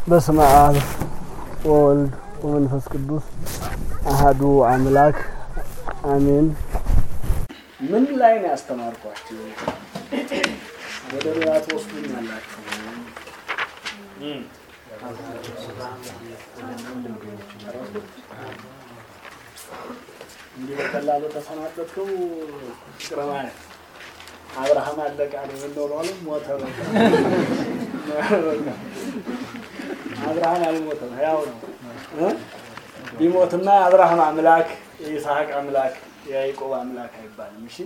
በስመ አብ ወወልድ ወመንፈስ ቅዱስ አሃዱ አምላክ አሜን። ምን ላይ ነው ያስተማርኳችሁ? ወደ ሌላ ትወስዱኛላችሁ። እንዲህ በቀላሉ ተሰናበትከው ፍቅረ ማርያም አብርሃም አለቃ ነው የምንኖረው ሞተ። በቃ አብርሃም አልሞተም፣ ያው ነው። ቢሞትማ የአብርሃም አምላክ የይስሐቅ አምላክ የያዕቆብ አምላክ አይባልም። እሺ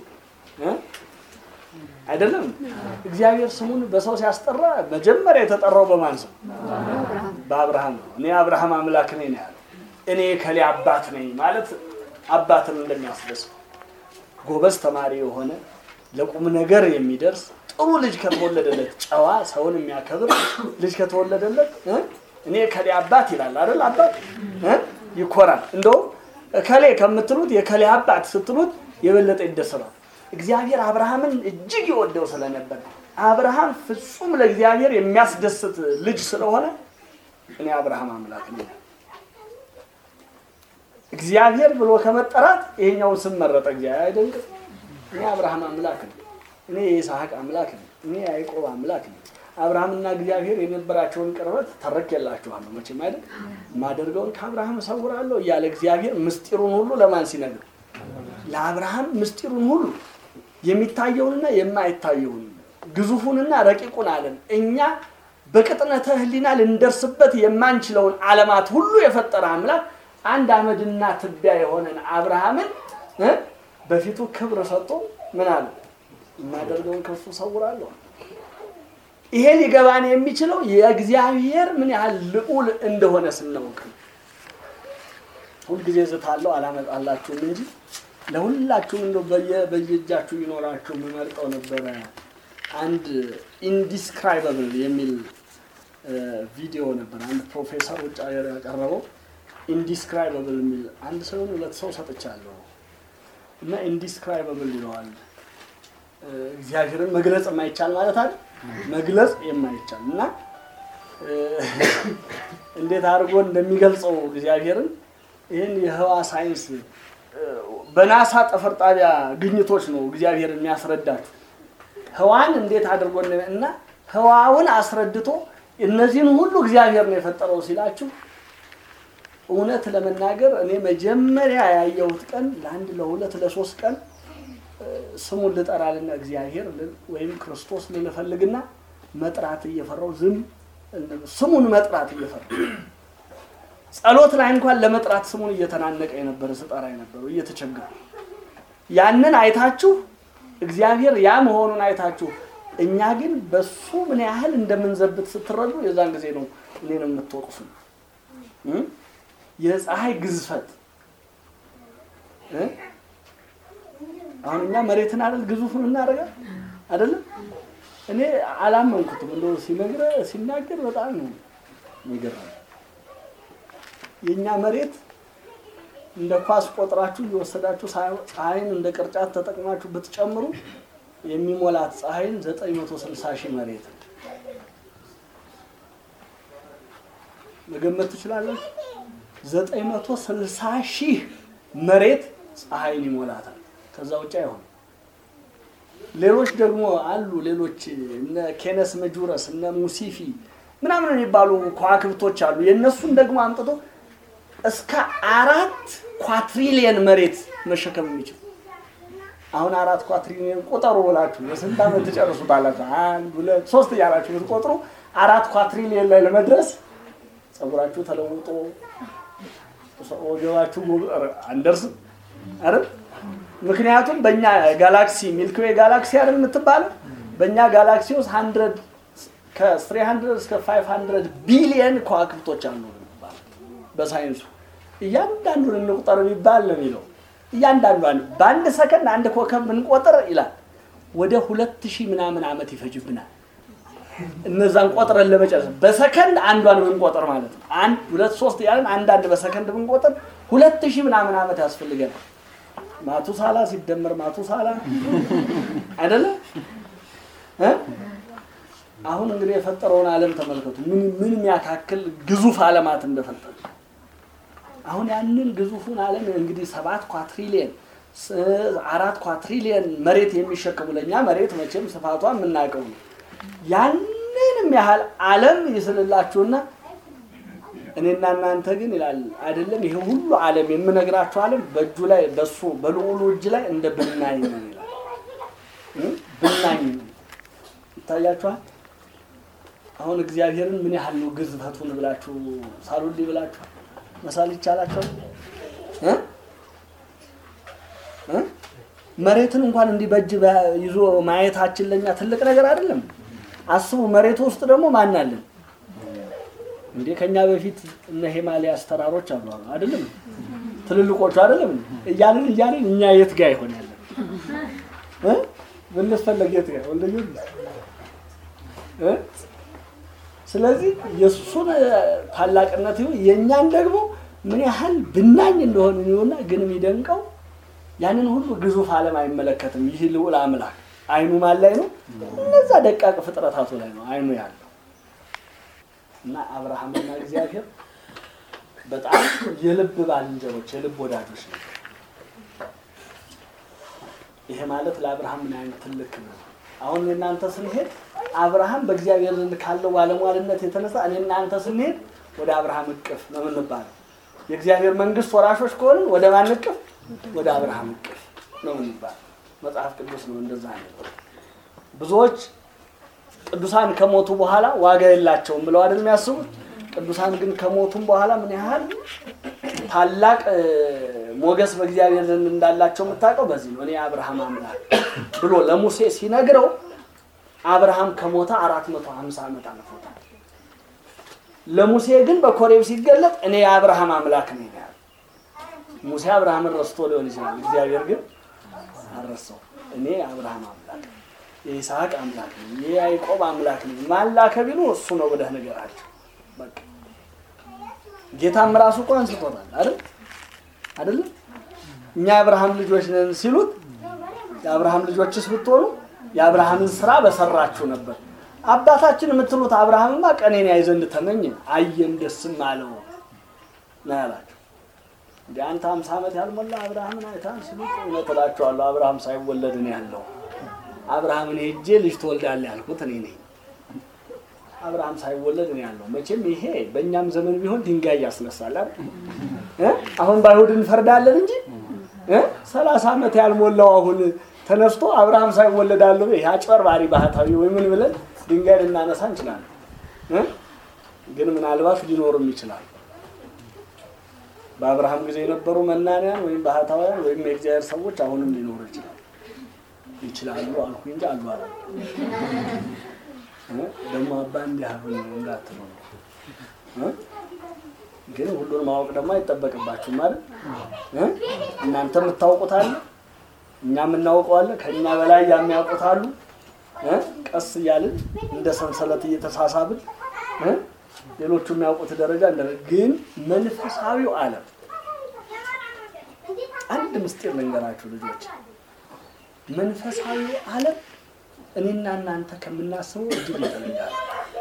አይደለም። እግዚአብሔር ስሙን በሰው ሲያስጠራ መጀመሪያ የተጠራው በማን ስም? በአብርሃም ነው። እኔ አብርሃም አምላክ ነኝ ነው ያለው። እኔ ከሌ አባት ነኝ ማለት አባትን እንደሚያስደስት ጎበዝ ተማሪ የሆነ ለቁም ነገር የሚደርስ ጥሩ ልጅ ከተወለደለት ጨዋ ሰውን የሚያከብር ልጅ ከተወለደለት እኔ ከሌ አባት ይላል አይደል? አባት ይኮራል። እንደውም ከሌ ከምትሉት የከሌ አባት ስትሉት የበለጠ ይደሰታል። እግዚአብሔር አብርሃምን እጅግ ይወደው ስለነበር አብርሃም ፍጹም ለእግዚአብሔር የሚያስደስት ልጅ ስለሆነ እኔ አብርሃም አምላክ ነኝ እግዚአብሔር ብሎ ከመጠራት ይሄኛውን ስም መረጠ። እግዚአብሔር አይደንቅም? እኔ አብርሃም አምላክ ነኝ፣ እኔ የይስሐቅ አምላክ ነኝ፣ እኔ የያዕቆብ አምላክ ነኝ። አብርሃምና እግዚአብሔር የነበራቸውን ቅርበት ተረክላችኋለሁ መቼም አይደል? የማደርገውን ከአብርሃም እሰውራለሁ እያለ እግዚአብሔር ምስጢሩን ሁሉ ለማን ሲነግር? ለአብርሃም ምስጢሩን ሁሉ የሚታየውንና የማይታየውን ግዙፉንና ረቂቁን ዓለም እኛ በቅጥነተ ሕሊና ልንደርስበት የማንችለውን ዓለማት ሁሉ የፈጠረ አምላክ አንድ አመድና ትቢያ የሆነን አብርሃምን በፊቱ ክብር ሰጥቶ ምን አለ? የማደርገውን ከሱ እሰውራለሁ። ይሄ ሊገባን የሚችለው የእግዚአብሔር ምን ያህል ልዑል እንደሆነ ስናውቅ ነው። ሁልጊዜ ዝታለሁ አላመጣላችሁም እንጂ ለሁላችሁም እንደው በየእጃችሁ ይኖራችሁ የምመርጠው ነበረ። አንድ ኢንዲስክራይበብል የሚል ቪዲዮ ነበር። አንድ ፕሮፌሰር ውጭ ሀገር ያቀረበው ኢንዲስክራይበብል የሚል አንድ ሰው ሁለት ሰው ሰጥቻለሁ እና ኢንዲስክራይበብል ይለዋል። እግዚአብሔርን መግለጽ የማይቻል ማለት አይደል? መግለጽ የማይቻል እና እንዴት አድርጎ እንደሚገልጸው እግዚአብሔርን ይህን የህዋ ሳይንስ በናሳ ጠፈር ጣቢያ ግኝቶች ነው እግዚአብሔር የሚያስረዳችሁ። ህዋን እንዴት አድርጎ እና ህዋውን አስረድቶ እነዚህን ሁሉ እግዚአብሔር ነው የፈጠረው ሲላችሁ እውነት ለመናገር እኔ መጀመሪያ ያየሁት ቀን ለአንድ ለሁለት ለሶስት ቀን ስሙን ልጠራልና እግዚአብሔር ወይም ክርስቶስ ልንፈልግና መጥራት እየፈራው ዝም ስሙን መጥራት እየፈራው ጸሎት ላይ እንኳን ለመጥራት ስሙን እየተናነቀ የነበረ ስጠራ የነበረው እየተቸገረ ያንን አይታችሁ እግዚአብሔር ያ መሆኑን አይታችሁ እኛ ግን በሱ ምን ያህል እንደምንዘብት ስትረዱ የዛን ጊዜ ነው እኔን የምትወቅሱ የፀሐይ ግዝፈት አሁን እኛ መሬትን አይደል ግዙፉን እናደርጋል አይደለም እኔ አላመንኩትም እንደው ሲነግረ ሲናገር በጣም ነው የሚገርመው የእኛ መሬት እንደ ኳስ ቆጥራችሁ እየወሰዳችሁ ፀሐይን እንደ ቅርጫት ተጠቅማችሁ ብትጨምሩ የሚሞላት ፀሐይን 960 ሺህ መሬት መገመት ትችላላችሁ። 960 ሺህ መሬት ፀሐይን ይሞላታል። ከዛ ውጭ አይሆንም። ሌሎች ደግሞ አሉ። ሌሎች እነ ኬነስ መጁረስ እነ ሙሲፊ ምናምን የሚባሉ ከዋክብቶች አሉ። የእነሱን ደግሞ አምጥቶ እስከ አራት ኳትሪሊየን መሬት መሸከም የሚችል አሁን አራት ኳትሪሊየን ቁጠሩ ብላችሁ የስንት ዓመት ትጨርሱታላችሁ? አንድ ሁለት ሶስት እያላችሁ ብትቆጥሩ አራት ኳትሪሊየን ላይ ለመድረስ ጸጉራችሁ ተለውጦ ወገባችሁ አንደርስም አይደል? ምክንያቱም በእኛ ጋላክሲ ሚልክዌ ጋላክሲ አይደል የምትባለው በእኛ ጋላክሲ ውስጥ ሀንድረድ ከስሪ ሀንድረድ እስከ ፋይቭ ሀንድረድ ቢሊየን ከዋክብቶች አሉ በሳይንሱ እያንዳንዱን እንቁጠር የሚባል ነው የሚለው እያንዳንዷን በአንድ ሰከንድ አንድ ኮከብ ብንቆጥር ይላል ወደ ሁለት ሺህ ምናምን ዓመት ይፈጅብናል እነዛን ቆጥረን ለመጨረስ በሰከንድ አንዷን ብንቆጥር ማለት ነው አንድ ሁለት ሶስት ያለን አንዳንድ በሰከንድ ብንቆጥር ሁለት ሺህ ምናምን ዓመት ያስፈልገናል ማቱሳላ ሲደመር ማቱሳላ አይደለ አሁን እንግዲህ የፈጠረውን ዓለም ተመልከቱ። ምን ምን የሚያካክል ግዙፍ ዓለማት እንደፈጠረ አሁን ያንን ግዙፉን ዓለም እንግዲህ ሰባት ኳትሪሊየን አራት ኳትሪሊየን መሬት የሚሸከሙ ለእኛ መሬት መቼም ስፋቷ የምናውቀው ነው። ያንንም ያህል ዓለም ይስልላችሁና እኔና እናንተ ግን ይላል አይደለም። ይሄ ሁሉ ዓለም የምነግራችሁ ዓለም በእጁ ላይ በሱ በልዑሉ እጅ ላይ እንደ ብናኝ ነው ይላል። ብናኝ ይታያችኋል። አሁን እግዚአብሔርን ምን ያህል ነው ግዝፈቱን ብላችሁ ሳሉልኝ ብላችሁ መሳል ይቻላቸው እ እ መሬትን እንኳን እንዲህ በእጅ ይዞ ማየታችን ለኛ ትልቅ ነገር አይደለም። አስቡ። መሬቱ ውስጥ ደግሞ ማን አለን እንዴ? ከኛ በፊት እነ ሂማሊያስ ተራሮች አሉ አይደለም? ትልልቆቹ አይደለም? እያልን እያልን እኛ የት ጋር ይሆን ያለን እ ብንፈለግ የት ጋር ወልደ እ ስለዚህ የእሱን ታላቅነት ይሁን የእኛን ደግሞ ምን ያህል ብናኝ እንደሆነ ይሁንና ግን የሚደንቀው ያንን ሁሉ ግዙፍ ዓለም አይመለከትም። ይህ ልዑል አምላክ አይኑ ማን ላይ ነው? እነዛ ደቃቅ ፍጥረታቱ ላይ ነው አይኑ ያለው እና አብርሃምና እግዚአብሔር በጣም የልብ ባልንጀሮች፣ የልብ ወዳጆች ነው። ይሄ ማለት ለአብርሃም ምን አይነት ትልቅ ነው። አሁን እናንተ ስንሄድ አብርሃም በእግዚአብሔር ዘንድ ካለው ባለሟልነት የተነሳ እኔ እናንተ ስንሄድ ወደ አብርሃም እቅፍ ነው የምንባለው። የእግዚአብሔር መንግስት ወራሾች ከሆንን ወደ ማን እቅፍ? ወደ አብርሃም እቅፍ ነው የምንባለው። መጽሐፍ ቅዱስ ነው እንደዛ ነው። ብዙዎች ቅዱሳን ከሞቱ በኋላ ዋጋ የላቸውም ብለው አይደል የሚያስቡት። ቅዱሳን ግን ከሞቱም በኋላ ምን ያህል ታላቅ ሞገስ በእግዚአብሔር ዘንድ እንዳላቸው የምታውቀው በዚህ ነው። እኔ አብርሃም አምላክ ብሎ ለሙሴ ሲነግረው አብርሃም ከሞተ አራት መቶ ሀምሳ ዓመት አልፎታል። ለሙሴ ግን በኮሬብ ሲገለጥ እኔ የአብርሃም አምላክ ነኝ ያለ። ሙሴ አብርሃምን ረስቶ ሊሆን ይችላል። እግዚአብሔር ግን አልረሳው። እኔ የአብርሃም አምላክ የይስሐቅ አምላክ ነኝ፣ የያዕቆብ አምላክ ነኝ። ማን ላከ ቢሉ እሱ ነው ብለህ ንገራቸው። በቃ ጌታም ራሱ እኮ አንስቶታል አይደል አይደለም እኛ የአብርሃም ልጆች ነን ሲሉት የአብርሃም ልጆችስ ብትሆኑ የአብርሃምን ስራ በሰራችሁ ነበር። አባታችን የምትሉት አብርሃምማ ቀኔን ያይ ዘንድ ተመኘ አየም ደስም አለው ነው ያላቸው። እንደ አንተ ሀምሳ ዓመት ያልሞላ አብርሃምን አይታን ሲሉት እውነት እላቸዋለሁ አብርሃም ሳይወለድ ነው ያለው። አብርሃምን ሄጄ ልጅ ትወልዳለህ ያልኩት እኔ ነኝ። አብርሃም ሳይወለድ ነው ያለው። መቼም ይሄ በእኛም ዘመን ቢሆን ድንጋይ ያስነሳል አይደል? አሁን በአይሁድ እንፈርዳለን እንጂ ሰላሳ ዓመት ያልሞላው አሁን ተነስቶ አብርሃም ሳይወለድ አለው ይሄ አጭበርባሪ ባህታዊ ወይ ምን ብለን ድንጋይ ልናነሳ እንችላለን። ግን ምናልባት ሊኖርም ይችላል። በአብርሃም ጊዜ የነበሩ መናንያን ወይም ባህታውያን ወይም የእግዚአብሔር ሰዎች አሁንም ሊኖሩ ይችላል ይችላሉ አልኩ እንጂ አሉ አላ ደግሞ አባ እንዲህ አሁን እንዳትሉ ነው። ግን ሁሉን ማወቅ ደግሞ አይጠበቅባችሁም ማለት እናንተ የምታውቁት አለ፣ እኛ የምናውቀው አለ፣ ከእኛ በላይ የሚያውቁት አሉ። ቀስ እያልን እንደ ሰንሰለት እየተሳሳብን ሌሎቹ የሚያውቁት ደረጃ እንደ ግን መንፈሳዊው ዓለም አንድ ምስጢር ልንገራችሁ ልጆች፣ መንፈሳዊው ዓለም እኔና እናንተ ከምናስበው እጅግ ይፈልጋል።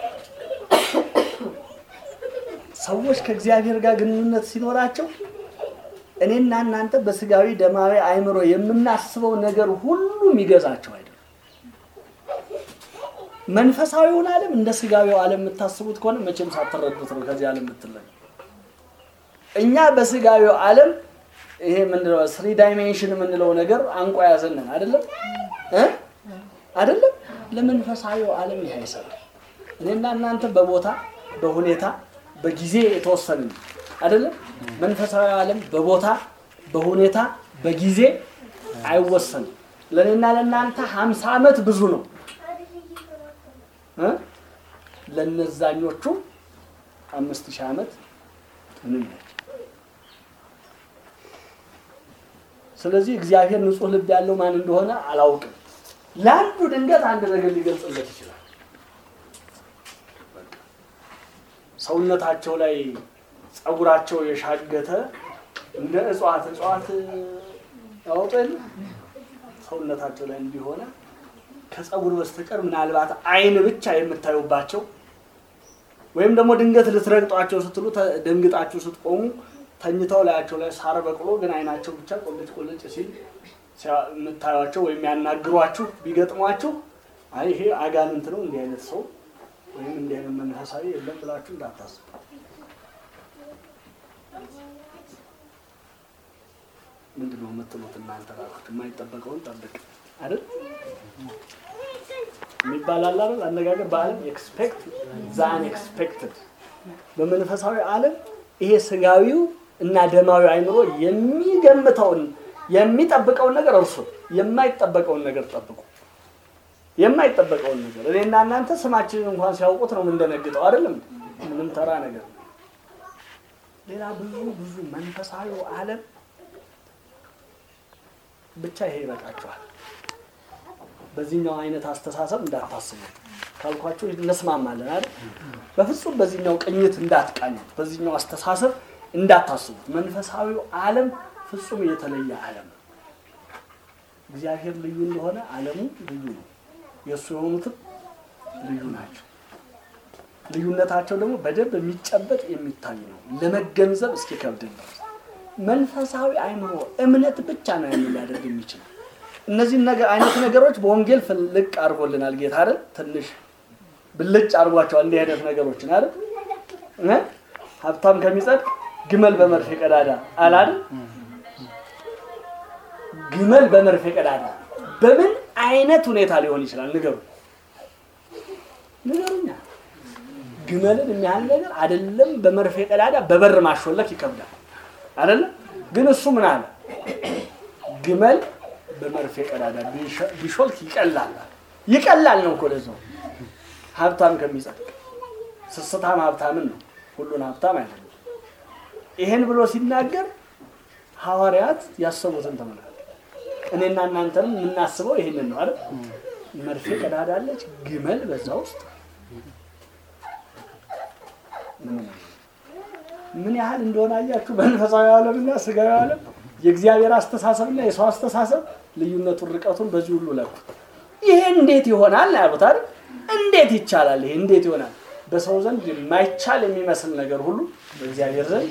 ሰዎች ከእግዚአብሔር ጋር ግንኙነት ሲኖራቸው እኔና እናንተ በስጋዊ ደማዊ አእምሮ የምናስበው ነገር ሁሉ የሚገዛቸው አይደለም። መንፈሳዊውን ዓለም እንደ ስጋዊው ዓለም የምታስቡት ከሆነ መቼም ሳትረዱት ነው ከዚህ ዓለም የምትለዩ። እኛ በስጋዊው ዓለም ይሄ ምንድነው ስሪ ዳይሜንሽን የምንለው ነገር አንቆ ያዘንን አይደለም እ አይደለም ለመንፈሳዊው ዓለም ይሄ አይሰራም። እኔና እናንተ በቦታ በሁኔታ በጊዜ የተወሰንን አይደለም። መንፈሳዊ ዓለም በቦታ በሁኔታ በጊዜ አይወሰንም። ለእኔና ለእናንተ ሀምሳ ዓመት ብዙ ነው እ ለነዛኞቹ አምስት ሺህ ዓመት ምንም ነች። ስለዚህ እግዚአብሔር ንጹሕ ልብ ያለው ማን እንደሆነ አላውቅም። ለአንዱ ድንገት አንድ ነገር ሊገልጽለት ይችላል። ሰውነታቸው ላይ ጸጉራቸው የሻገተ እንደ እጽዋት እጽዋት ያወጡ የለ ሰውነታቸው ላይ እንዲሆነ ከፀጉር በስተቀር ምናልባት አይን ብቻ የምታዩባቸው ወይም ደግሞ ድንገት ልትረግጧቸው ስትሉ ተ- ደንግጣችሁ ስትቆሙ ተኝተው ላያቸው ላይ ሳር በቅሎ ግን አይናቸው ብቻ ቆልጭ ቆልጭ ሲል ሲያ- የምታዩቸው ወይም ያናግሯችሁ ቢገጥሟችሁ አይ ይሄ አጋንንት ነው እንዲህ አይነት ሰው ወይም እንዲህ አይነት መንፈሳዊ የለም ብላችሁ እንዳታስቡ። ምንድን ነው የምትሉት እናንተ ራሱት የማይጠበቀውን ጠብቅ አይደል የሚባል አለ አይደል አነጋገር በዓለም ኤክስፔክት ዛን ኤክስፔክትድ በመንፈሳዊ ዓለም ይሄ ስጋዊው እና ደማዊ አይምሮ የሚገምተውን የሚጠብቀውን ነገር እርሱ የማይጠበቀውን ነገር ጠብቁ የማይጠበቀውን ነገር እኔና እናንተ ስማችንን እንኳን ሲያውቁት ነው የምንደነግጠው አይደለም ምንም ተራ ነገር ነው ሌላ ብዙ ብዙ መንፈሳዊው ዓለም ብቻ ይሄ ይበቃችኋል በዚህኛው አይነት አስተሳሰብ እንዳታስቡ ካልኳችሁ እንስማማለን አይደል በፍጹም በዚህኛው ቅኝት እንዳትቃኙት በዚህኛው አስተሳሰብ እንዳታስቡት መንፈሳዊው ዓለም ፍጹም የተለየ ዓለም ነው እግዚአብሔር ልዩ እንደሆነ ዓለሙ ልዩ ነው የእሱ የሆኑትም ልዩ ናቸው ልዩነታቸው ደግሞ በደንብ የሚጨበጥ የሚታይ ነው ለመገንዘብ እስኪከብድ ድረስ መንፈሳዊ አይምሮ እምነት ብቻ ነው ያን ሊያደርግ የሚችል እነዚህን ነገር አይነት ነገሮች በወንጌል ፍልቅ አድርጎልናል ጌታ አይደል ትንሽ ብልጭ አድርጓቸዋል እንዲህ አይነት ነገሮችን አይደል እ? ሀብታም ከሚጸድቅ ግመል በመርፌ ቀዳዳ አላል ግመል በመርፌ ቀዳዳ በምን አይነት ሁኔታ ሊሆን ይችላል ንገሩ ንገሩኛ ግመልን የሚያህል ነገር አይደለም በመርፌ ቀዳዳ በበር ማሾለክ ይከብዳል አይደለም ግን እሱ ምን አለ ግመል በመርፌ ቀዳዳ ቢሾ- ቢሾልክ ይቀላል ይቀላል ነው እኮ ለዛው ሀብታም ከሚጸድቅ ስስታም ሀብታምን ነው ሁሉን ሀብታም አይደለም ይሄን ብሎ ሲናገር ሐዋርያት ያሰቡትን ተመልከቱ እኔና እናንተንም የምናስበው ይሄንን ነው አይደል መርፌ ቀዳዳ አለች ግመል በዛ ውስጥ ምን ያህል እንደሆነ አያችሁ መንፈሳዊ ዓለምና ስጋዊ ዓለም የእግዚአብሔር አስተሳሰብና የሰው አስተሳሰብ ልዩነቱን ርቀቱን በዚህ ሁሉ ለኩት ይሄ እንዴት ይሆናል ነው ያሉት አይደል እንዴት ይቻላል ይሄ እንዴት ይሆናል በሰው ዘንድ የማይቻል የሚመስል ነገር ሁሉ በእግዚአብሔር ዘንድ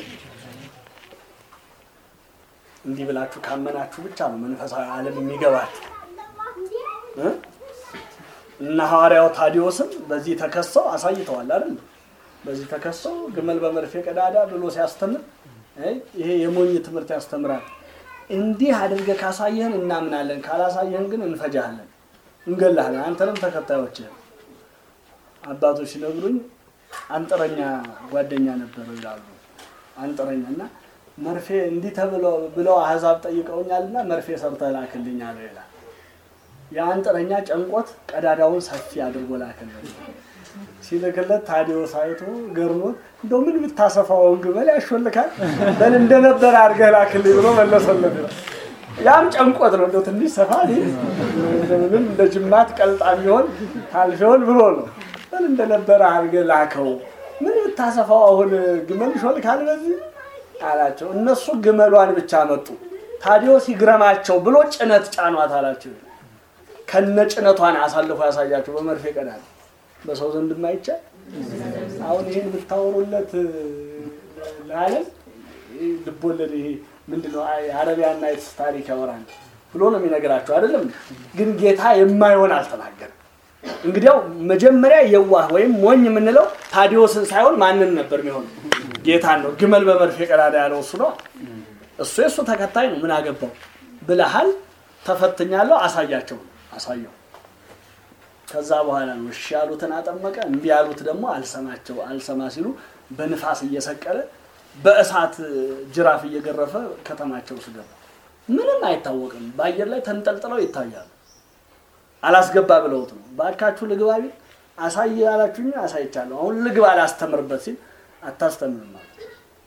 እንዲህ ብላችሁ ካመናችሁ ብቻ ነው መንፈሳዊ ዓለም የሚገባችሁ እ? እና ሐዋርያው ታዲዮስም በዚህ ተከሰው አሳይተዋል አይደል በዚህ ተከሰው ግመል በመርፌ ቀዳዳ ብሎ ሲያስተምር አይ ይሄ የሞኝ ትምህርት ያስተምራል እንዲህ አድርገህ ካሳየህን እናምናለን ካላሳየህን ግን እንፈጃለን እንገላለን አንተንም ተከታዮችህን አባቶች ሲነግሩኝ አንጥረኛ ጓደኛ ነበረው ይላሉ አንጥረኛ እና መርፌ እንዲህ ተብለው ብለው አህዛብ ጠይቀውኛልና መርፌ ሰርተህ ላክልኝ አለው ይላል የአንጥረኛ ጨንቆት ቀዳዳውን ሰፊ አድርጎ ላክልኝ ሲልክለት ታዲዮስ አይቶ ገርሞት እንደው ምን ብታሰፋውን ግመል ያሾልካል በል እንደነበረ አድርገህ ላክልኝ ብሎ መለሰለት ይላል። ያም ጨንቆት ነው እንደው ትንሽ ሰፋ ሊል እንደምንም እንደ ጅማት ቀልጣ ቢሆን ታልፊሆን ብሎ ነው በል እንደነበረ አድርገህ ላከው ምን ብታሰፋው አሁን ግመል ይሾልካል በዚህ አላቸው እነሱ ግመሏን ብቻ መጡ ታዲዮስ ይግረማቸው ብሎ ጭነት ጫኗት አላቸው ከነ ጭነቷን አሳልፎ ያሳያቸው በመርፌ ቀዳል በሰው ዘንድ የማይቻል አሁን ይህን ብታወሩለት ለዓለም ይህ ልቦለድ ይሄ ምንድነው የአረቢያን ናይትስ ታሪክ ያወራል ብሎ ነው የሚነግራቸው አይደለም ግን ጌታ የማይሆን አልተናገርም እንግዲያው መጀመሪያ የዋህ ወይም ሞኝ የምንለው ታዲዮስን ሳይሆን ማንን ነበር የሚሆነው ጌታን ነው ግመል በመርፌ ቀዳዳ ያለው እሱ ነው እሱ የእሱ ተከታይ ነው ምን አገባው ብለሃል ተፈትኛለሁ አሳያቸው አሳየው ከዛ በኋላ ነው እሺ ያሉትን አጠመቀ እምቢ ያሉት ደግሞ አልሰማቸው አልሰማ ሲሉ በንፋስ እየሰቀለ በእሳት ጅራፍ እየገረፈ ከተማቸው ውስጥ ገባ ምንም አይታወቅም በአየር ላይ ተንጠልጥለው ይታያሉ አላስገባ ብለውት ነው ባካችሁ ልግባ ቢል አሳይ ያላችሁኝ አሳይቻለሁ አሁን ልግባ አላስተምርበት ሲል አታስተምርም ማለት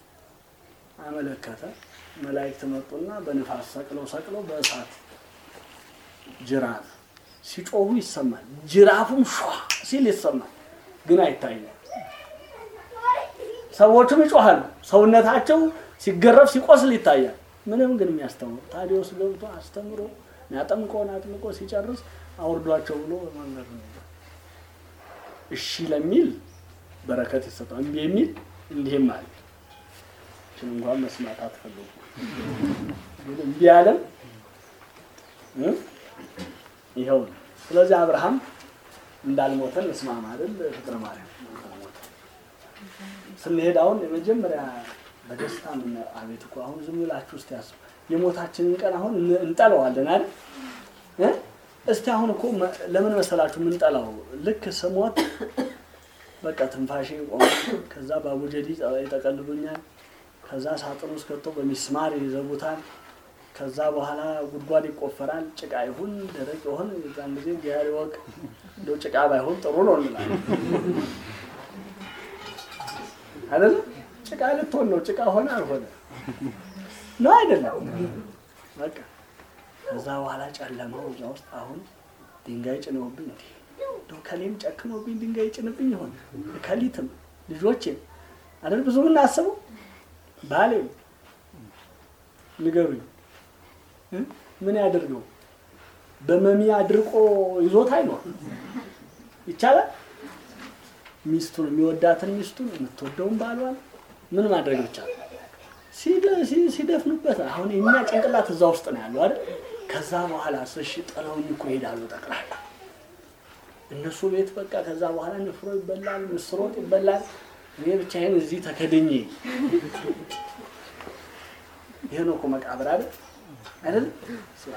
አመለከተ መላእክት መጡና በንፋስ ሰቅለው ሰቅለው በእሳት ጅራፍ ሲጮሁ ይሰማል ጅራፉም ሿ ሲል ይሰማል ግን አይታይም ሰዎቹም ይጮሃሉ ሰውነታቸው ሲገረፍ ሲቆስል ይታያል ምንም ግን የሚያስተምሩ ታዲዮስ ገብቶ አስተምሮ ያጠምቆን አጥምቆ ሲጨርስ አውርዷቸው ብሎ መንገድ ነው። እሺ ለሚል በረከት ይሰጠዋል። እምቢ የሚል እንዲህም አለ። እችን እንኳን መስማት አትፈልጉ። ግን እምቢ ያለም እ ይኸው ነው። ስለዚህ አብርሃም እንዳልሞተን እስማማ አይደል? ፍቅረ ማርያም እንዳልሞተ ስንሄድ አሁን የመጀመሪያ በደስታ ምን አቤት እኮ አሁን ዝም ብላችሁ እስቲ ያስቡ። የሞታችንን ቀን አሁን እን- እንጠለዋለን አይደል እ? እስቲ አሁን እኮ መ- ለምን መሰላችሁ የምንጠላው? ልክ ስሞት በቃ ትንፋሼ ቆመ። ከዛ በአቡጀዲ ይጠቀልሉኛል። ከዛ ሳጥን ውስጥ ከተው በሚስማር ይዘቡታል። ከዛ በኋላ ጉድጓድ ይቆፈራል። ጭቃ ይሁን ደረቅ ይሁን የዛን ጊዜ እግዚአብሔር ይወቅ። እንደው ጭቃ ባይሆን ጥሩ ነው እንላለን አይደለ? ጭቃ ልትሆን ነው። ጭቃ ሆነ አልሆነ ነው አይደለም? በቃ ከዛ በኋላ ጨለማው እዛ ውስጥ አሁን ድንጋይ ጭነውብኝ እንዲ እንደው ከሌም ጨክኖብኝ ድንጋይ ጭንብኝ ይሆን ከሊትም ልጆቼም አይደል ብዙ ምናስበው ባሌም ንገሩኝ እ? ምን ያደርገው በመሚ አድርቆ ይዞት አይኖር ይቻላል ሚስቱን የሚወዳትን ሚስቱን የምትወደውን ባሏን ምን ማድረግ ይቻላል ሲደ- ሲ- ሲደፍኑበት አሁን የኛ ጭንቅላት እዛ ውስጥ ነው ያለው አይደል ከዛ በኋላ እሺ ጥለውኝ እኮ ይሄዳሉ ጠቅላላ እነሱ ቤት በቃ ከዛ በኋላ ንፍሮ ይበላል ምስር ወጥ ይበላል እኔ ብቻዬን እዚህ ተከድኜ ይሄ ነው እኮ መቃብር አይደል አይደል ስራ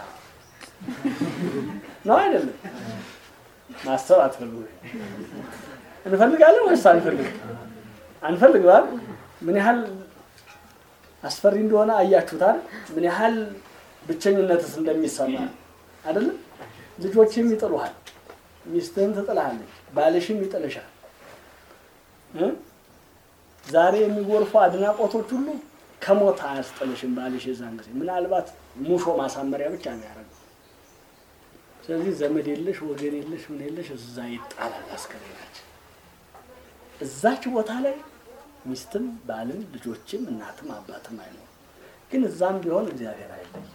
ነው አይደለም ማሰብ አትፈልጉ እንፈልጋለን ወይስ አንፈልግም አንፈልግም አይደል ምን ያህል አስፈሪ እንደሆነ አያችሁታል ምን ያህል ብቸኝነትስ እንደሚሰማ አይደለም ልጆችም ይጥሉሃል ሚስትህም ትጥልሃለች ባልሽም ይጥልሻል እ? ዛሬ የሚጎርፉ አድናቆቶች ሁሉ ከሞት አያስጥልሽም ባልሽ የዛን ጊዜ ምናልባት ሙሾ ማሳመሪያ ብቻ ነው ያደረገው ስለዚህ ዘመድ የለሽ ወገን የለሽ ምን የለሽ እዛ ይጣላል አስከሬናችን እዛች ቦታ ላይ ሚስትም ባልም ልጆችም እናትም አባትም አይኖርም ግን እዛም ቢሆን እግዚአብሔር አይለይም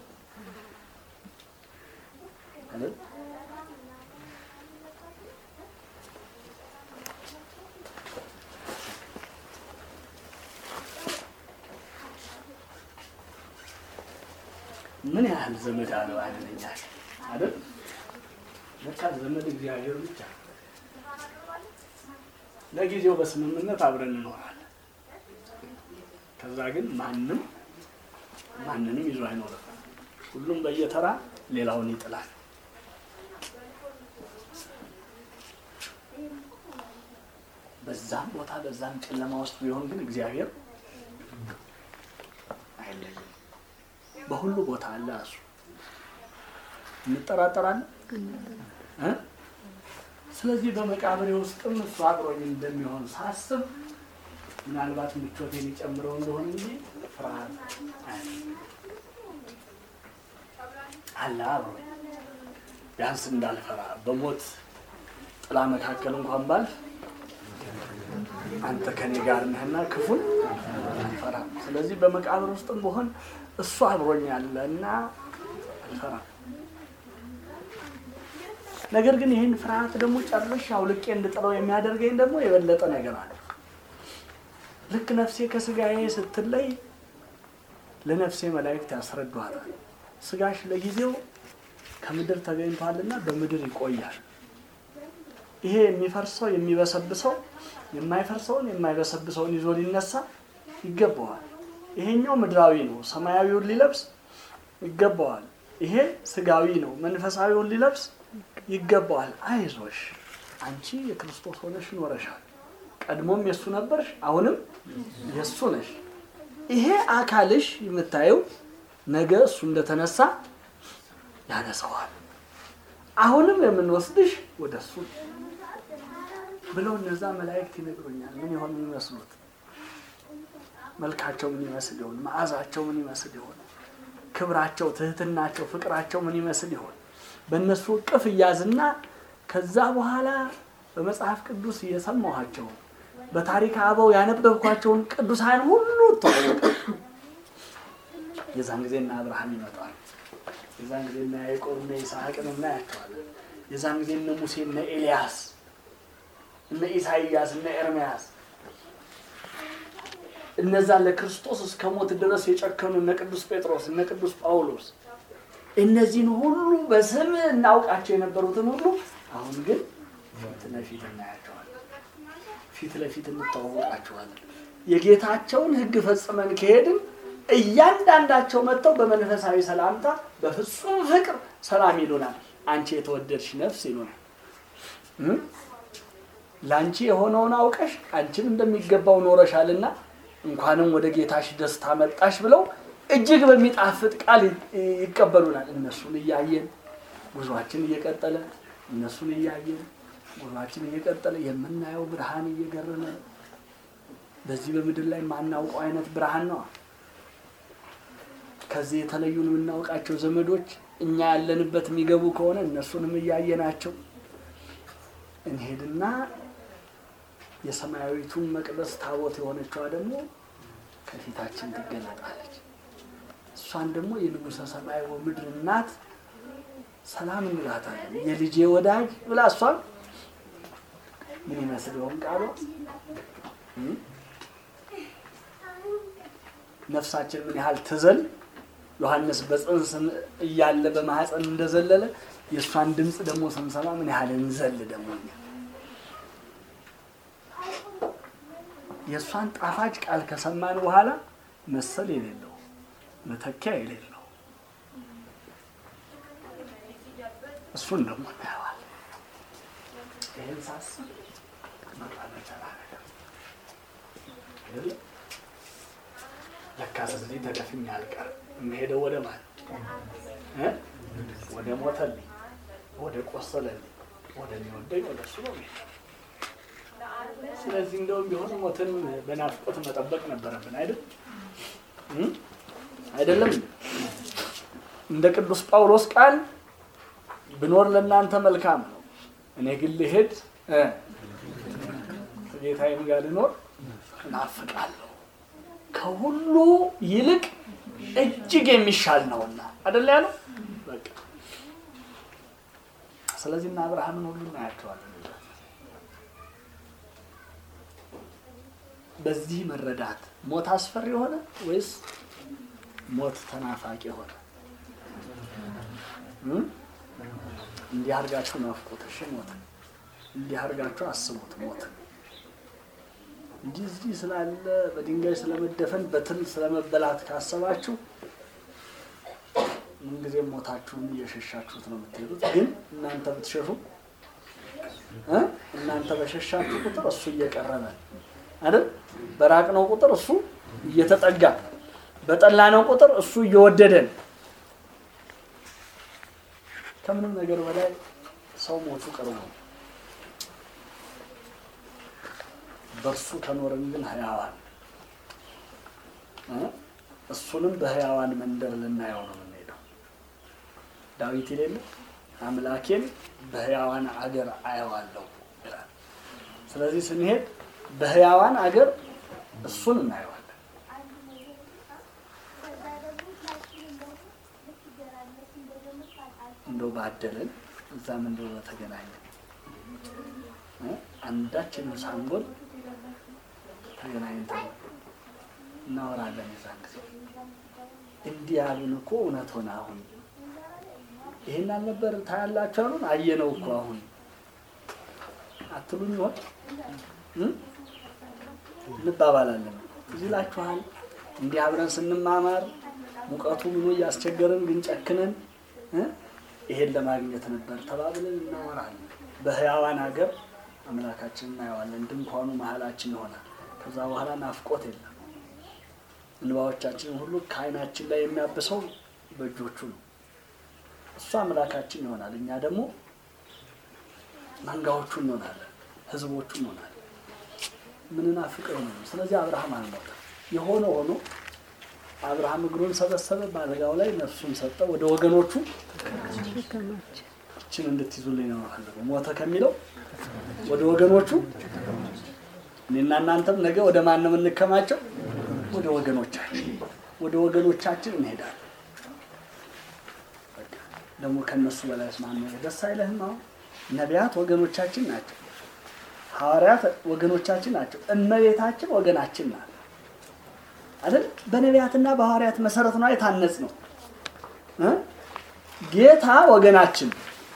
አይደል? ምን ያህል ዘመድ አለው አይደለኛ አይደል? ለካ ዘመድ እግዚአብሔር ብቻ። ለጊዜው በስምምነት አብረን እንኖራለን። ከዛ ግን ማንም ማንንም ይዞ አይኖርም። ሁሉም በየተራ ሌላውን ይጥላል። በዛም ቦታ በዛም ጨለማ ውስጥ ቢሆን ግን እግዚአብሔር አይለይም። በሁሉ ቦታ አለ እሱ። እንጠራጠራለን እ? ስለዚህ በመቃብሬ ውስጥም እሱ አብሮኝ እንደሚሆን ሳስብ ምናልባት ምቾቴን የጨምረው እንደሆነ እንጂ ፍርሃት አያለኝም። አለ አብሮኝ ቢያንስ እንዳልፈራ በሞት ጥላ መካከል እንኳን ባልፍ አንተ ከኔ ጋር ነህና ክፉን አልፈራም። ስለዚህ በመቃብር ውስጥም በሆን እሱ አብሮኝ አለ እና አልፈራም። ነገር ግን ይህን ፍርሃት ደግሞ ጨርሼ አውልቄ እንድጥለው የሚያደርገኝ ደግሞ የበለጠ ነገር አለ። ልክ ነፍሴ ከስጋዬ ስትለይ ለነፍሴ መላእክት ያስረዷታል። ስጋሽ ለጊዜው ከምድር ተገኝቷልና በምድር ይቆያል። ይሄ የሚፈርሰው የሚበሰብሰው የማይፈርሰውን የማይበሰብሰውን ይዞ ሊነሳ ይገባዋል። ይሄኛው ምድራዊ ነው፣ ሰማያዊውን ሊለብስ ይገባዋል። ይሄ ስጋዊ ነው፣ መንፈሳዊውን ሊለብስ ይገባዋል። አይዞሽ፣ አንቺ የክርስቶስ ሆነሽ ኖረሻል። ቀድሞም የእሱ ነበርሽ፣ አሁንም የእሱ ነሽ። ይሄ አካልሽ የምታየው ነገ እሱ እንደተነሳ ያነሳዋል። አሁንም የምንወስድሽ ወደ እሱ ብለው እነዛ መላእክት ይነግሩኛል። ምን ይሆን የሚመስሉት? መልካቸው ምን ይመስል ይሆን? መዓዛቸው ምን ይመስል ይሆን? ክብራቸው፣ ትህትናቸው፣ ፍቅራቸው ምን ይመስል ይሆን? በእነሱ እቅፍ እያዝና ከዛ በኋላ በመጽሐፍ ቅዱስ የሰማኋቸው በታሪክ አበው ያነበብኳቸውን ቅዱሳን ሁሉ ተዋወቀ። የዛን ጊዜ እና አብርሃም ይመጣል። የዛን ጊዜ እና ያዕቆብ እና ይስሐቅን እናያቸዋለን። የዛን ጊዜ እነ ሙሴ እነ ኤልያስ እነ ኢሳይያስ እነ ኤርምያስ እነዛ ለክርስቶስ እስከ ሞት ድረስ የጨከኑ እነ ቅዱስ ጴጥሮስ እነ ቅዱስ ጳውሎስ እነዚህን ሁሉ በስም እናውቃቸው የነበሩትን ሁሉ አሁን ግን ፊት ለፊት እናያቸዋለን። ፊት ለፊት እንተዋወቃቸዋለን። የጌታቸውን ሕግ ፈጽመን ከሄድን እያንዳንዳቸው መጥተው በመንፈሳዊ ሰላምታ በፍጹም ፍቅር ሰላም ይሉናል። አንቺ የተወደድሽ ነፍስ ይሉናል። እም? ለአንቺ የሆነውን አውቀሽ አንቺም እንደሚገባው ኖረሻልና እንኳንም ወደ ጌታሽ ደስታ መጣሽ ብለው እጅግ በሚጣፍጥ ቃል ይ- ይቀበሉናል። እነሱን እያየን ጉዟችን እየቀጠለ እነሱን እያየን ጉዟችን እየቀጠለ የምናየው ብርሃን እየገረመ በዚህ በምድር ላይ የማናውቀው አይነት ብርሃን ነው። ከዚህ የተለዩን የምናውቃቸው ዘመዶች እኛ ያለንበት የሚገቡ ከሆነ እነሱንም እያየናቸው እንሄድና የሰማያዊቱን መቅደስ ታቦት የሆነችዋ ደግሞ ከፊታችን ትገለጣለች። እሷን ደግሞ የንጉሠ ሰማይ ወምድር እናት ሰላም እንላታለን። የልጄ ወዳጅ ብላ እሷን ምን ይመስል ይሆን ቃሏ? እም? ነፍሳችን ምን ያህል ትዘል ዮሐንስ በጽንስ እያለ በማህፀን እንደዘለለ የእሷን ድምፅ ደግሞ ስንሰማ ምን ያህል እንዘል ደግሞ እኛ የእሷን ጣፋጭ ቃል ከሰማን በኋላ መሰል የሌለው መተኪያ የሌለው እሱን ደግሞ እናየዋለን። ይህን ሳስብ መራመድ ነገር አይደለ? ለካ ስለዚህ ተደፍኜ አልቀርም። የምሄደው ወደ ማን እ? ወደ ሞተልኝ፣ ወደ ቆሰለልኝ፣ ወደሚወደኝ ወደ እሱ ነው የምሄደው። ስለዚህ እንደውም ቢሆን ሞትን በናፍቆት መጠበቅ ነበረብን አይደል? እም? አይደለም እንደ ቅዱስ ጳውሎስ ቃል ብኖር ለእናንተ መልካም ነው፣ እኔ ግን ልሄድ እ ከጌታዬም ጋር ልኖር እናፍቃለሁ ከሁሉ ይልቅ እጅግ የሚሻል ነውና አይደል ያለው። በቃ ስለዚህ እና አብርሃምን ሁሉ እናያቸዋለን። በዚህ መረዳት ሞት አስፈሪ የሆነ ወይስ ሞት ተናፋቂ የሆነ? እም? እንዲህ አድርጋችሁ ናፍቁት። እሺ ሞትን እንዲህ አድርጋችሁ አስቡት ሞትን እንዲህ እዚህ ስላለ በድንጋይ ስለመደፈን በትል ስለመበላት ካሰባችሁ ምንጊዜም ሞታችሁን እየሸሻችሁት ነው የምትሄዱት። ግን እናንተ ብትሸሹ እ እናንተ በሸሻችሁ ቁጥር እሱ እየቀረበ አይደል? በራቅነው ቁጥር እሱ እየተጠጋ፣ በጠላነው ቁጥር እሱ እየወደደን። ከምንም ነገር በላይ ሰው ሞቱ ቅርቡ ነው። በእርሱ ከኖርን ግን ህያዋን እ እሱንም በህያዋን መንደር ልናየው ነው የምንሄደው። ዳዊት የሌለ አምላኬን በህያዋን አገር አየዋለሁ ይላል። ስለዚህ ስንሄድ በህያዋን አገር እሱን እናየዋለን። እንደው ባደለን እዛም እንደው በተገናኘን እ አንዳችንን ሳንጎል ተገናኝተን እናወራለን። የዛን ጊዜ እንዲህ ያሉን እኮ እውነት ሆነ። አሁን ይሄን አልነበር ታያላችሁ አሉን። አየነው እኮ አሁን አትሉኝ ይሆን እ እንባባላለን። እዚህ ላችኋል። እንዲህ አብረን ስንማማር ሙቀቱ ምኑ እያስቸገረን ግን ጨክነን እ ይሄን ለማግኘት ነበር ተባብለን እናወራለን። በህያዋን ሀገር አምላካችን እናየዋለን። ድንኳኑ መሀላችን ይሆናል። ከዛ በኋላ ናፍቆት የለም። እንባዎቻችንን ሁሉ ከዓይናችን ላይ የሚያብሰው በእጆቹ ነው። እሱ አምላካችን ይሆናል። እኛ ደግሞ መንጋዎቹ እንሆናለን፣ ህዝቦቹ እንሆናለን። ምንናፍቀው ነው። ስለዚህ አብርሃም አልሞተም። የሆነ ሆኖ አብርሃም እግሩን ሰበሰበ፣ በአልጋው ላይ ነፍሱን ሰጠ፣ ወደ ወገኖቹ እችን እንድትይዙልኝ ነው የምፈልገው። ሞተ ከሚለው ወደ ወገኖቹ እኔና እናንተም ነገ ወደ ማን ነው የምንከማቸው? ወደ ወገኖቻችን ወደ ወገኖቻችን እንሄዳለን። በቃ ደግሞ ከነሱ በላይ ማን ነው? ደስ አይለህም? አሁን ነቢያት ወገኖቻችን ናቸው። ሐዋርያት ወገኖቻችን ናቸው። እመቤታችን ወገናችን ናት አይደል? በነቢያትና በሐዋርያት መሰረት ነው የታነጽ ነው። እ? ጌታ ወገናችን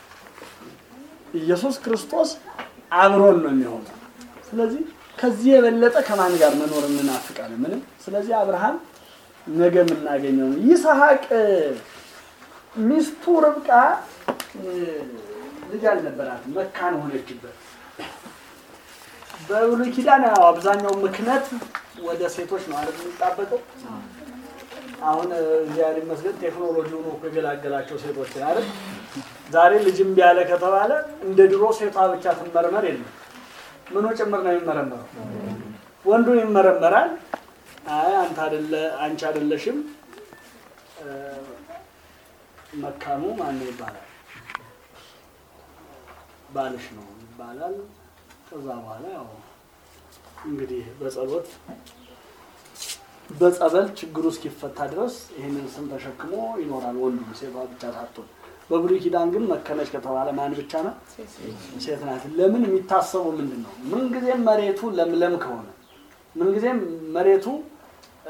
ኢየሱስ ክርስቶስ አብሮን ነው የሚሆነው። ስለዚህ ከዚህ የበለጠ ከማን ጋር መኖር እንናፍቃለን? ምንም። ስለዚህ አብርሃም ነገ የምናገኘው ነው። ይስሐቅ ሚስቱ ርብቃ እ፣ ልጅ አልነበራትም፣ መካን ሆነችበት። በብሉይ ኪዳን ያው አብዛኛው ምክንያት ወደ ሴቶች ነው አይደል የሚጣበቀው። አሁን እ፣ እግዚአብሔር ይመስገን ቴክኖሎጂው ነው እኮ የገላገላቸው ሴቶችን አይደል። ዛሬ ልጅ እምቢ ያለ ከተባለ እንደ ድሮ ሴቷ ብቻ ትመርመር የለም ምኑ ጭምር ነው የሚመረመረው። ወንዱ ይመረመራል። አይ አንተ አይደለ አንቺ አይደለሽም እ፣ መካኑ ማን ነው ይባላል፣ ባልሽ ነው ይባላል። ከዛ በኋላ ያው እንግዲህ በጸሎት በጸበል ችግሩ እስኪፈታ ድረስ ይህንን ስም ተሸክሞ ይኖራል ወንዱ፣ ሴቷ ብቻ ሳትሆን። በብሉይ ኪዳን ግን መከነች ከተባለ ማን ብቻ ነው? ሴት ናት። ለምን የሚታሰበው ምንድን ነው? ምንጊዜም መሬቱ ለምለም ከሆነ ምንጊዜም መሬቱ እ፣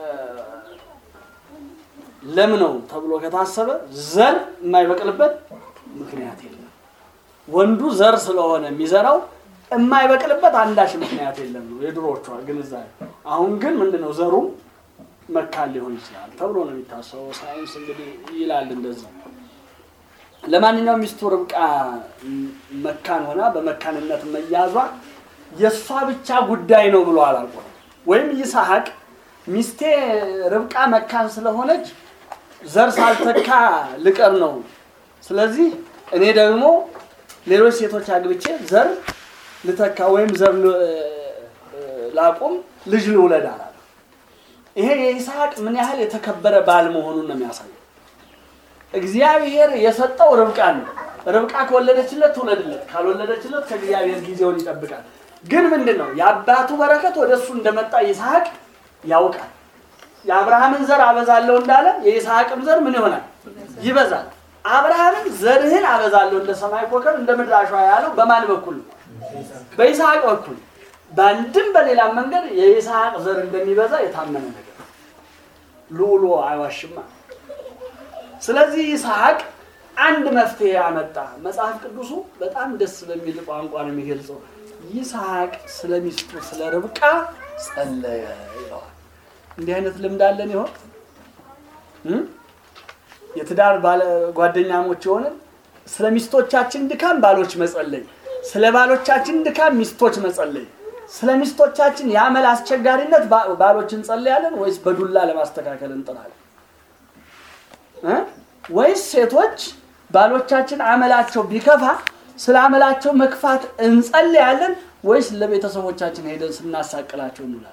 ለም ነው ተብሎ ከታሰበ ዘር የማይበቅልበት ምክንያት የለም። ወንዱ ዘር ስለሆነ የሚዘራው የማይበቅልበት አንዳች ምክንያት የለም ነው የድሮዎቿ ግንዛቤ። አሁን ግን ምንድን ነው ዘሩም መካን ሊሆን ይችላል ተብሎ ነው የሚታሰበው። ሳይንስ እንግዲህ ይላል እንደዚህ። ለማንኛውም ሚስቱ ርብቃ መካን ሆና በመካንነት መያዟ የእሷ ብቻ ጉዳይ ነው ብሎ አላልቆም። ወይም ይስሐቅ ሚስቴ ርብቃ መካን ስለሆነች ዘር ሳልተካ ልቀር ነው፣ ስለዚህ እኔ ደግሞ ሌሎች ሴቶች አግብቼ ዘር ልተካ ወይም ዘር ል- ላቁም ልጅ ልውለድ አላለም። ይሄ የይስሐቅ ምን ያህል የተከበረ ባል መሆኑን ነው የሚያሳየው። እግዚአብሔር የሰጠው ርብቃን ነው። ርብቃ ከወለደችለት ትውለድለት፣ ካልወለደችለት ከእግዚአብሔር ጊዜውን ይጠብቃል። ግን ምንድን ነው የአባቱ በረከት ወደ እሱ እንደመጣ ይስሐቅ ያውቃል። የአብርሃምን ዘር አበዛለሁ እንዳለ የይስሐቅም ዘር ምን ይሆናል? ይበዛል። አብርሃምን ዘርህን አበዛለሁ እንደ ሰማይ ኮከብ እንደ ምድር አሸዋ ያለው በማን በኩል ነው? በይስሐቅ በኩል። በአንድም በሌላም መንገድ የይስሐቅ ዘር እንደሚበዛ የታመነ ነገር ነው። ልዑሉ አይዋሽማ። ስለዚህ ይስሐቅ አንድ መፍትሄ አመጣ። መጽሐፍ ቅዱሱ በጣም ደስ በሚል ቋንቋ ነው የሚገልጸው። ይስሐቅ ስለ ሚስቱ ስለ ርብቃ ጸለየ ይለዋል። እንዲህ አይነት ልምድ አለን ይሆን? እም? የትዳር ባለ ጓደኛሞች የሆንን ስለ ሚስቶቻችን ድካም ባሎች መጸለይ፣ ስለ ባሎቻችን ድካም ሚስቶች መጸለይ፣ ስለ ሚስቶቻችን የአመል አስቸጋሪነት ባ- ባሎች እንጸለያለን ወይስ በዱላ ለማስተካከል እንጥራለን? እ? ወይስ ሴቶች ባሎቻችን አመላቸው ቢከፋ ስለ አመላቸው መክፋት እንጸልያለን ወይስ ለቤተሰቦቻችን ሄደን ስናሳቅላቸው እንውላለን?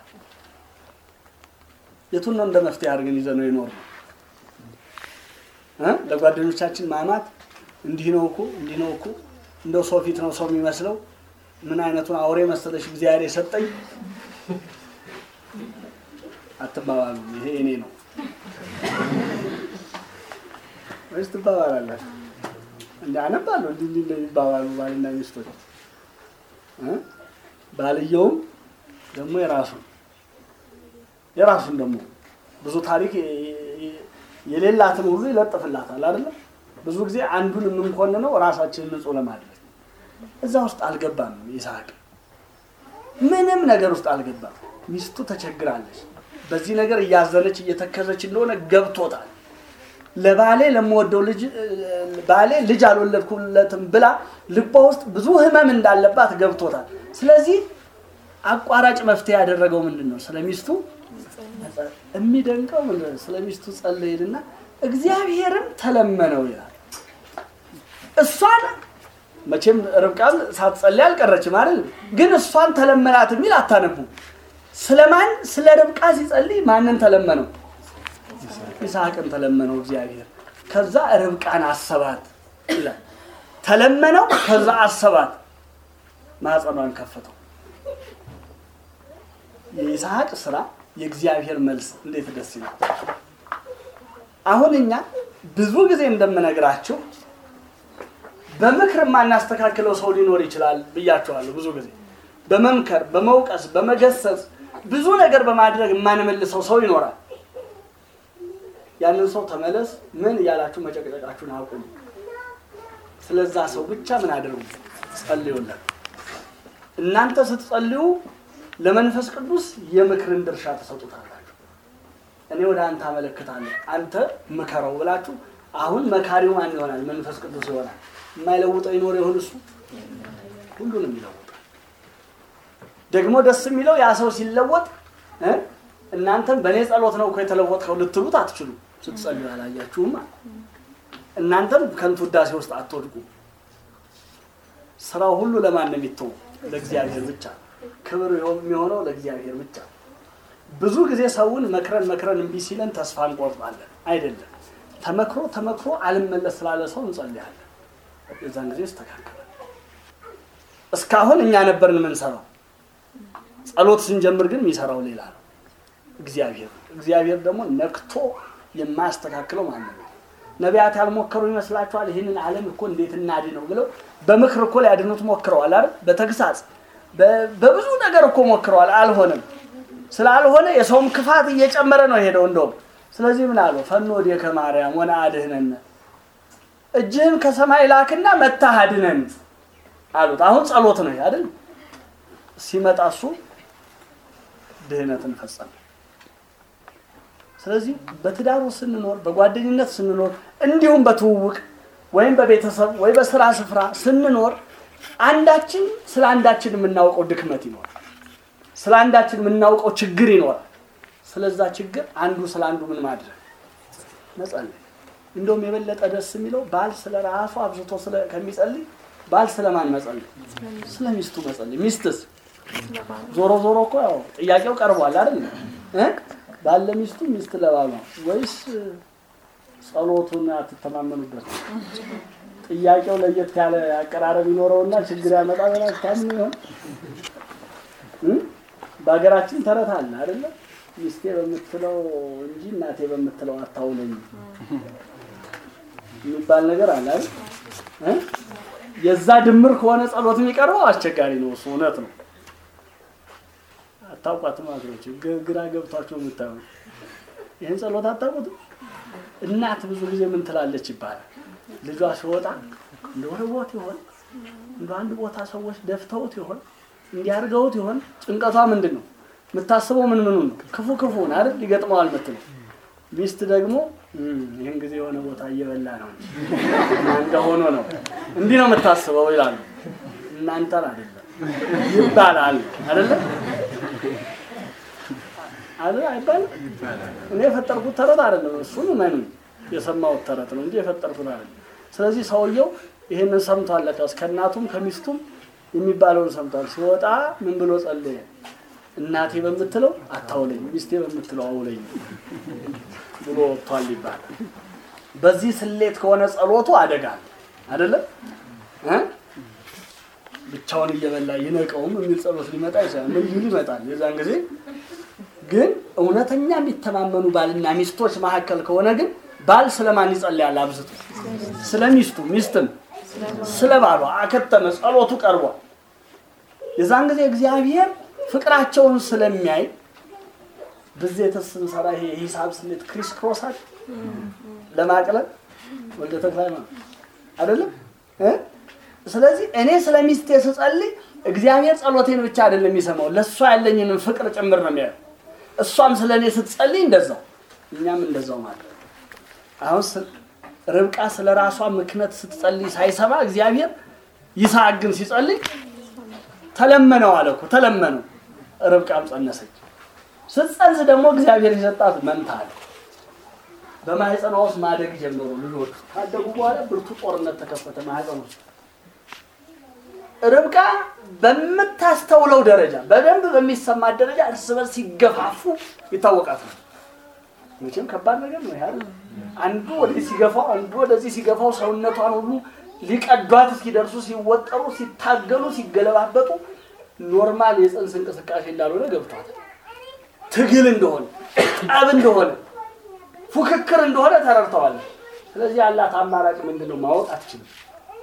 የቱን ነው እንደ መፍትሄ አድርገን ይዘን ነው የኖርነው? እ? ለጓደኞቻችን ማማት እንዲህ ነው እኮ እንዲህ ነው እኮ እንደው ሰው ፊት ነው ሰው የሚመስለው ምን አይነቱን አውሬ መሰለሽ እግዚአብሔር የሰጠኝ አትባባሉ። ይሄ እኔ ነው ወይስ ትባባላላችሁ? እንደ አነባለሁ እንዲህ እንዲህ እንደሚባባሉ ባልና ሚስቶች እ? ባልየውም ደግሞ የራሱን የራሱን ደግሞ ብዙ ታሪክ የሌላትን ሁሉ ይለጥፍላታል አይደለ? ብዙ ጊዜ አንዱን የምንኮንነው ራሳችንን ንጹህ ለማድረግ እዛ ውስጥ አልገባም። ይስሐቅ ምንም ነገር ውስጥ አልገባም። ሚስቱ ተቸግራለች። በዚህ ነገር እያዘነች እየተከዘች እንደሆነ ገብቶታል። ለባሌ ለምወደው ልጅ ባሌ ልጅ አልወለድኩለትም ብላ ልቧ ውስጥ ብዙ ሕመም እንዳለባት ገብቶታል። ስለዚህ አቋራጭ መፍትሄ ያደረገው ምንድን ነው? ስለ ሚስቱ የሚደንቀው ምንድን ነው? ስለ ሚስቱ ጸለይልና እግዚአብሔርም ተለመነው ይላል። እሷን መቼም ርብቃም ሳትጸልይ አልቀረችም አይደል? ግን እሷን ተለመናት የሚል አታነቡ። ስለማን ስለ ርብቃ ሲጸልይ ማንን ተለመነው? ይስሐቅን ተለመነው እግዚአብሔር። ከዛ ርብቃን አሰባት ይላል። ተለመነው፣ ከዛ አሰባት፣ ማኅፀኗን ከፈተው። የይስሐቅ ስራ የእግዚአብሔር መልስ እንዴት ደስ ይላል! አሁን እኛ ብዙ ጊዜ እንደምነግራችሁ በምክር የማናስተካክለው ሰው ሊኖር ይችላል ብያቸዋለሁ። ብዙ ጊዜ በመምከር በመውቀስ በመገሰጽ ብዙ ነገር በማድረግ የማንመልሰው ሰው ይኖራል። ያንን ሰው ተመለስ ምን እያላችሁ መጨቅጨቃችሁን አቁሙ። ስለዛ ሰው ብቻ ምን አድርጉ? ጸልዩለት። እናንተ ስትጸልዩ ለመንፈስ ቅዱስ የምክርን ድርሻ ተሰጡታላችሁ። እኔ ወደ አንተ አመለክታለሁ፣ አንተ ምከረው ብላችሁ አሁን መካሪው ማን ይሆናል? መንፈስ ቅዱስ ይሆናል። የማይለውጠው ይኖር ይሆን? እሱ ሁሉንም ይለውጣል። ደግሞ ደስ የሚለው ያ ሰው ሲለወጥ እ እናንተም በእኔ ጸሎት ነው እኮ የተለወጥከው ልትሉት አትችሉ። ስትጸልዩ አላያችሁማ። እናንተም ከንቱ ውዳሴ ውስጥ አትወድቁ። ስራው ሁሉ ለማን ነው የሚተው? ለእግዚአብሔር ብቻ። ክብር የሚሆነው ለእግዚአብሔር ብቻ። ብዙ ጊዜ ሰውን መክረን መክረን እምቢ ሲለን ተስፋ እንቆርጣለን። አይደለም ተመክሮ ተመክሮ አልመለስ ስላለ ሰው እንጸልያለን። የዛን ጊዜ ይስተካከላል። እስካሁን እኛ ነበርን የምንሰራው። ጸሎት ስንጀምር ግን የሚሰራው ሌላ ነው፣ እግዚአብሔር። እግዚአብሔር ደግሞ ነክቶ የማያስተካክለው ማንም ነው። ነቢያት ያልሞከሩ ይመስላችኋል? ይህንን ዓለም እኮ እንዴት እናድ ነው ብለው በምክር እኮ ሊያድኑት ሞክረዋል አይደል? በተግሳጽ በብዙ ነገር እኮ ሞክረዋል፣ አልሆነም። ስላልሆነ የሰውም ክፋት እየጨመረ ነው የሄደው እንደውም ስለዚህ ምን አለው? ፈኖ ወዲከ ማርያም ወነ አድህነን፣ እጅህን ከሰማይ ላክና መታህ አድነን አሉት። አሁን ጸሎት ነው አይደል? ሲመጣ እሱ ድህነትን ፈጸመ። ስለዚህ በትዳሩ ስንኖር፣ በጓደኝነት ስንኖር፣ እንዲሁም በትውውቅ ወይም በቤተሰብ ወይ በስራ ስፍራ ስንኖር አንዳችን ስለ አንዳችን የምናውቀው ድክመት ይኖራል። ስለ አንዳችን የምናውቀው ችግር ይኖራል። ስለዛ ችግር አንዱ ስለ አንዱ ምን ማድረግ መጸለይ። እንደውም የበለጠ ደስ የሚለው ባል ስለ ራሱ አብዝቶ ከሚጸልይ ባል ስለማን መጸለይ? ስለ ሚስቱ መጸለይ። ሚስትስ ዞሮ ዞሮ እኮ ያው ጥያቄው ቀርቧል አይደል? ባል ለሚስቱ ሚስት ለባሏ ወይስ ጸሎቱን አትተማመኑበት? ጥያቄው ለየት ያለ አቀራረብ ይኖረውና ችግር ያመጣ በላችሁ ታምኑ ይሆን? በሀገራችን ተረት አለ አይደለም ሚስቴ በምትለው እንጂ እናቴ በምትለው አታውለኝ የሚባል ነገር አለ አይደል? የዛ ድምር ከሆነ ጸሎት የሚቀርበው አስቸጋሪ ነው። እሱ እውነት ነው። አታውቋትም አድሮች ግራ ገብቷቸው የምታዩ ይህን ጸሎት አታውቁትም። እናት ብዙ ጊዜ ምን ትላለች ይባላል። ልጇ ሲወጣ እንደ ወርቦት ይሆን እንደ አንድ ቦታ ሰዎች ደፍተውት ይሆን እንዲያርገውት ይሆን ጭንቀቷ ምንድን ነው? የምታስበው ምን ምኑ ነው? ክፉ ክፉን አይደል ይገጥመዋል ምትል ሚስት ደግሞ ይህን ጊዜ የሆነ ቦታ እየበላ ነው እንደሆነ ነው እንዲህ ነው የምታስበው ይላሉ። እናንተን አይደለም ይባላል አይደለም አይደል አይባልም። እኔ የፈጠርኩት ተረት አይደለም። እሱን መኑ የሰማሁት ተረት ነው እንጂ የፈጠርኩት አይደለም። ስለዚህ ሰውየው ይህንን ሰምቷል። ለካስ ከእናቱም ከሚስቱም የሚባለውን ሰምቷል። ሲወጣ ምን ብሎ ጸለየ? እናቴ በምትለው አታውለኝ፣ ሚስቴ በምትለው አውለኝ ብሎ ወጥቷል ይባላል። በዚህ ስሌት ከሆነ ጸሎቱ አደጋ አይደለም እ ብቻውን እየበላ ይነቀውም የሚል ጸሎት ሊመጣ ይችላል። ምን ሊል ይመጣል። የዛን ጊዜ ግን እውነተኛ የሚተማመኑ ባልና ሚስቶች መካከል ከሆነ ግን ባል ስለማን ይጸልያል? አብዝቶ ስለ ሚስቱ፣ ሚስትም ስለ ባሏ አከተመ። ጸሎቱ ቀርቧል። የዛን ጊዜ እግዚአብሔር ፍቅራቸውን ስለሚያይ ብዜት ስንሰራ ይሄ የሂሳብ ስሌት ክሪስ ክሮሳል ለማቅለል ወልደ ተክለ ሃይማኖት አይደለም እ ስለዚህ እኔ ስለ ሚስቴ ስጸልይ እግዚአብሔር ጸሎቴን ብቻ አይደለም የሚሰማው ለእሷ ያለኝንም ፍቅር ጭምር ነው የሚያየው። እሷም ስለ እኔ ስትጸልይ እንደዛው እኛም እንደዛው ማለት አሁን ርብቃ ስለ ራሷ ምክንያት ስትጸልይ ሳይሰማ እግዚአብሔር ይስሐቅ ግን ሲጸልይ ተለመነው አለ እኮ ተለመነው። ርብቃም ጸነሰች። ስትጸንስ ደግሞ እግዚአብሔር የሰጣት መንታ አለ። በማህፀኗ ውስጥ ማደግ ጀመሩ ልጆቹ። ካደጉ በኋላ ብርቱ ጦርነት ተከፈተ ማህፀኗ ውስጥ። ርብቃ በምታስተውለው ደረጃ በደንብ በሚሰማት ደረጃ እርስ በርስ ሲገፋፉ ይታወቃት ነው። መቼም ከባድ ነገር ነው ያህል አንዱ ወደዚህ ሲገፋው አንዱ ወደዚህ ሲገፋው ሰውነቷን ሁሉ ሊቀዷት እስኪደርሱ ሲወጠሩ፣ ሲታገሉ፣ ሲገለባበጡ ኖርማል የፅንስ እንቅስቃሴ እንዳልሆነ ገብቷል። ትግል እንደሆነ ጠብ እንደሆነ ፉክክር እንደሆነ ተረድተዋል። ስለዚህ ያላት አማራጭ ምንድን ነው? ማወቅ አትችልም።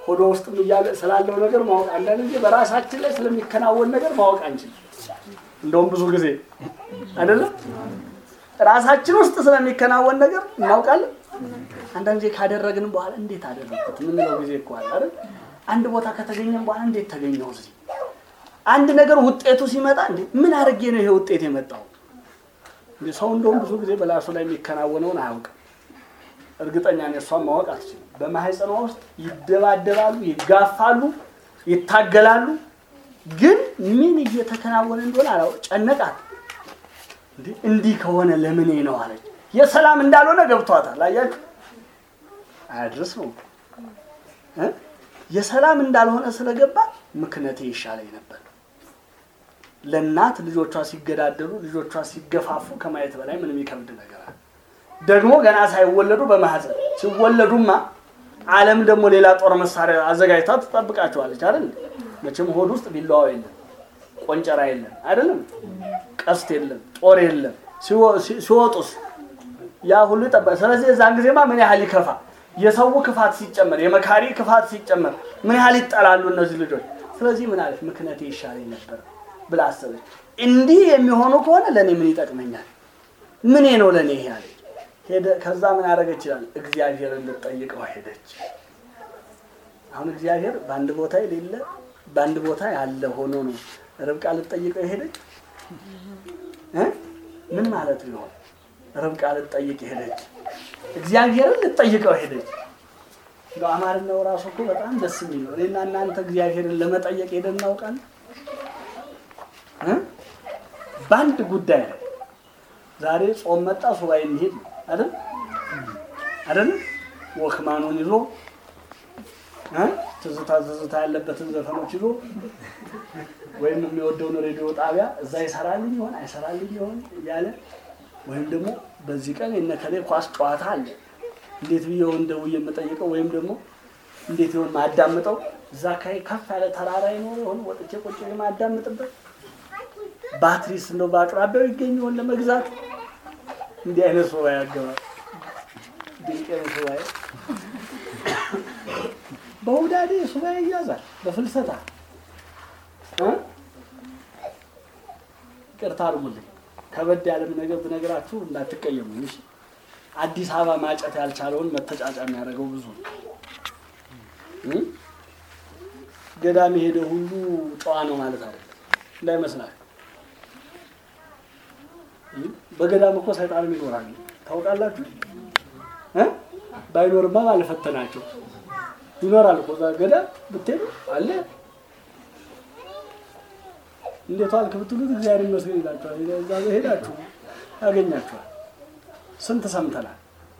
ሆዶ ውስጥም እያለ ስላለው ነገር ማወቅ አንዳንድ ጊዜ በራሳችን ላይ ስለሚከናወን ነገር ማወቅ አንችልም። እንደውም ብዙ ጊዜ አይደለም ራሳችን ውስጥ ስለሚከናወን ነገር እናውቃለን። አንዳንድ ጊዜ ካደረግንም በኋላ እንዴት አደረግኩት የምንለው ጊዜ እኮ አለ አይደል? አንድ ቦታ ከተገኘም በኋላ እንዴት ተገኘው እዚህ አንድ ነገር ውጤቱ ሲመጣ እንዴ ምን አድርጌ ነው ይሄ ውጤት የመጣው? እንዴ ሰው እንደውም ብዙ ጊዜ በላሱ ላይ የሚከናወነውን አያውቅም። እርግጠኛ ነኝ እሷን ማወቅ አትችልም። በማህፀኗ ውስጥ ይደባደባሉ፣ ይጋፋሉ፣ ይታገላሉ። ግን ምን እየተከናወነ እንደሆነ አላው ጨነቃት። እንዴ እንዲህ ከሆነ ለምን ነው አለች። የሰላም እንዳልሆነ ገብቷታል። አያችሁ አያድርስ ነው እ የሰላም እንዳልሆነ ስለገባ ምክንያቴ ይሻለኝ ነበር። ለእናት ልጆቿ ሲገዳደሉ ልጆቿ ሲገፋፉ ከማየት በላይ ምንም ይከብድ ነገር አለ? ደግሞ ገና ሳይወለዱ በማህፀን ሲወለዱማ ዓለም ደግሞ ሌላ ጦር መሳሪያ አዘጋጅታ ትጠብቃቸዋለች አይደል? መቼም ሆድ ውስጥ ቢላዋ የለም፣ ቆንጨራ የለም አይደለም፣ ቀስት የለም፣ ጦር የለም። ሲወጡስ ያ ሁሉ ይጠበቃል። ስለዚህ የዛን ጊዜማ ምን ያህል ይከፋ የሰው ክፋት ሲጨመር የመካሪ ክፋት ሲጨመር ምን ያህል ይጠላሉ እነዚህ ልጆች። ስለዚህ ምን አለች? ምክንያቴ ይሻለኝ ነበር ብላ አሰበች። እንዲህ የሚሆኑ ከሆነ ለእኔ ምን ይጠቅመኛል? ምኔ ነው ለእኔ ይሄ አለች። ሄደ። ከዛ ምን ያደረገች ይችላል? እግዚአብሔርን ልትጠይቀው ሄደች። አሁን እግዚአብሔር በአንድ ቦታ የሌለ በአንድ ቦታ ያለ ሆኖ ነው ርብቃ ልትጠይቀው ሄደች። ምን ማለት ይሆን? ርብቃ ልትጠይቅ ሄደች። እግዚአብሔርን ልትጠይቀው ሄደች። እንደው አማርኛው ራሱ እኮ በጣም ደስ የሚል ነው። እኔና እናንተ እግዚአብሔርን ለመጠየቅ ሄደን እናውቃለን? በአንድ ጉዳይ ላይ ዛሬ ጾም መጣ ሱባኤ እንሄድ ነው አይደል? አይደል? ወክማኑን ይዞ ትዝታ ትዝታ ያለበትን ዘፈኖች ይዞ ወይም የሚወደውን ሬዲዮ ጣቢያ እዛ ይሰራልኝ ይሆን አይሰራልኝ ይሆን እያለ ወይም ደግሞ በዚህ ቀን የነከሌ ኳስ ጨዋታ አለ እንዴት ብዬ ደውዬ የምጠይቀው ወይም ደግሞ እንዴት ይሆን ማዳምጠው እዛ አካባቢ ከፍ ያለ ተራራ ይኖር ይሆን ወጥቼ ቁጭ የማዳምጥበት ባትሪስ እንደው በአቅራቢያው ይገኝ ይሆን ለመግዛት እንዲህ አይነት ሱባኤ ያገባል። ድንቅ ሱባኤ በውዳዴ ሱባኤ ይያዛል። በፍልሰታ ቅርታ አድርጉልኝ። ከበድ ያለም ነገር ብነግራችሁ እንዳትቀየሙ። እሺ አዲስ አበባ ማጨት ያልቻለውን መተጫጫ የሚያደርገው ብዙ ነው። ገዳም የሄደ ሁሉ ጨዋ ነው ማለት አይደለም፣ እንዳይመስላል። በገዳም እኮ ሰይጣንም ይኖራል ታውቃላችሁ። ባይኖርማ ባልፈተናቸው ይኖራል እኮ እዛ ገዳም ብትሄዱ አለ። እንዴት ዋልክ ብትሉት እግዚአብሔር ይመስገን ይላችኋል። እዛ ሄዳችሁ ያገኛችኋል። ስንት ሰምተናል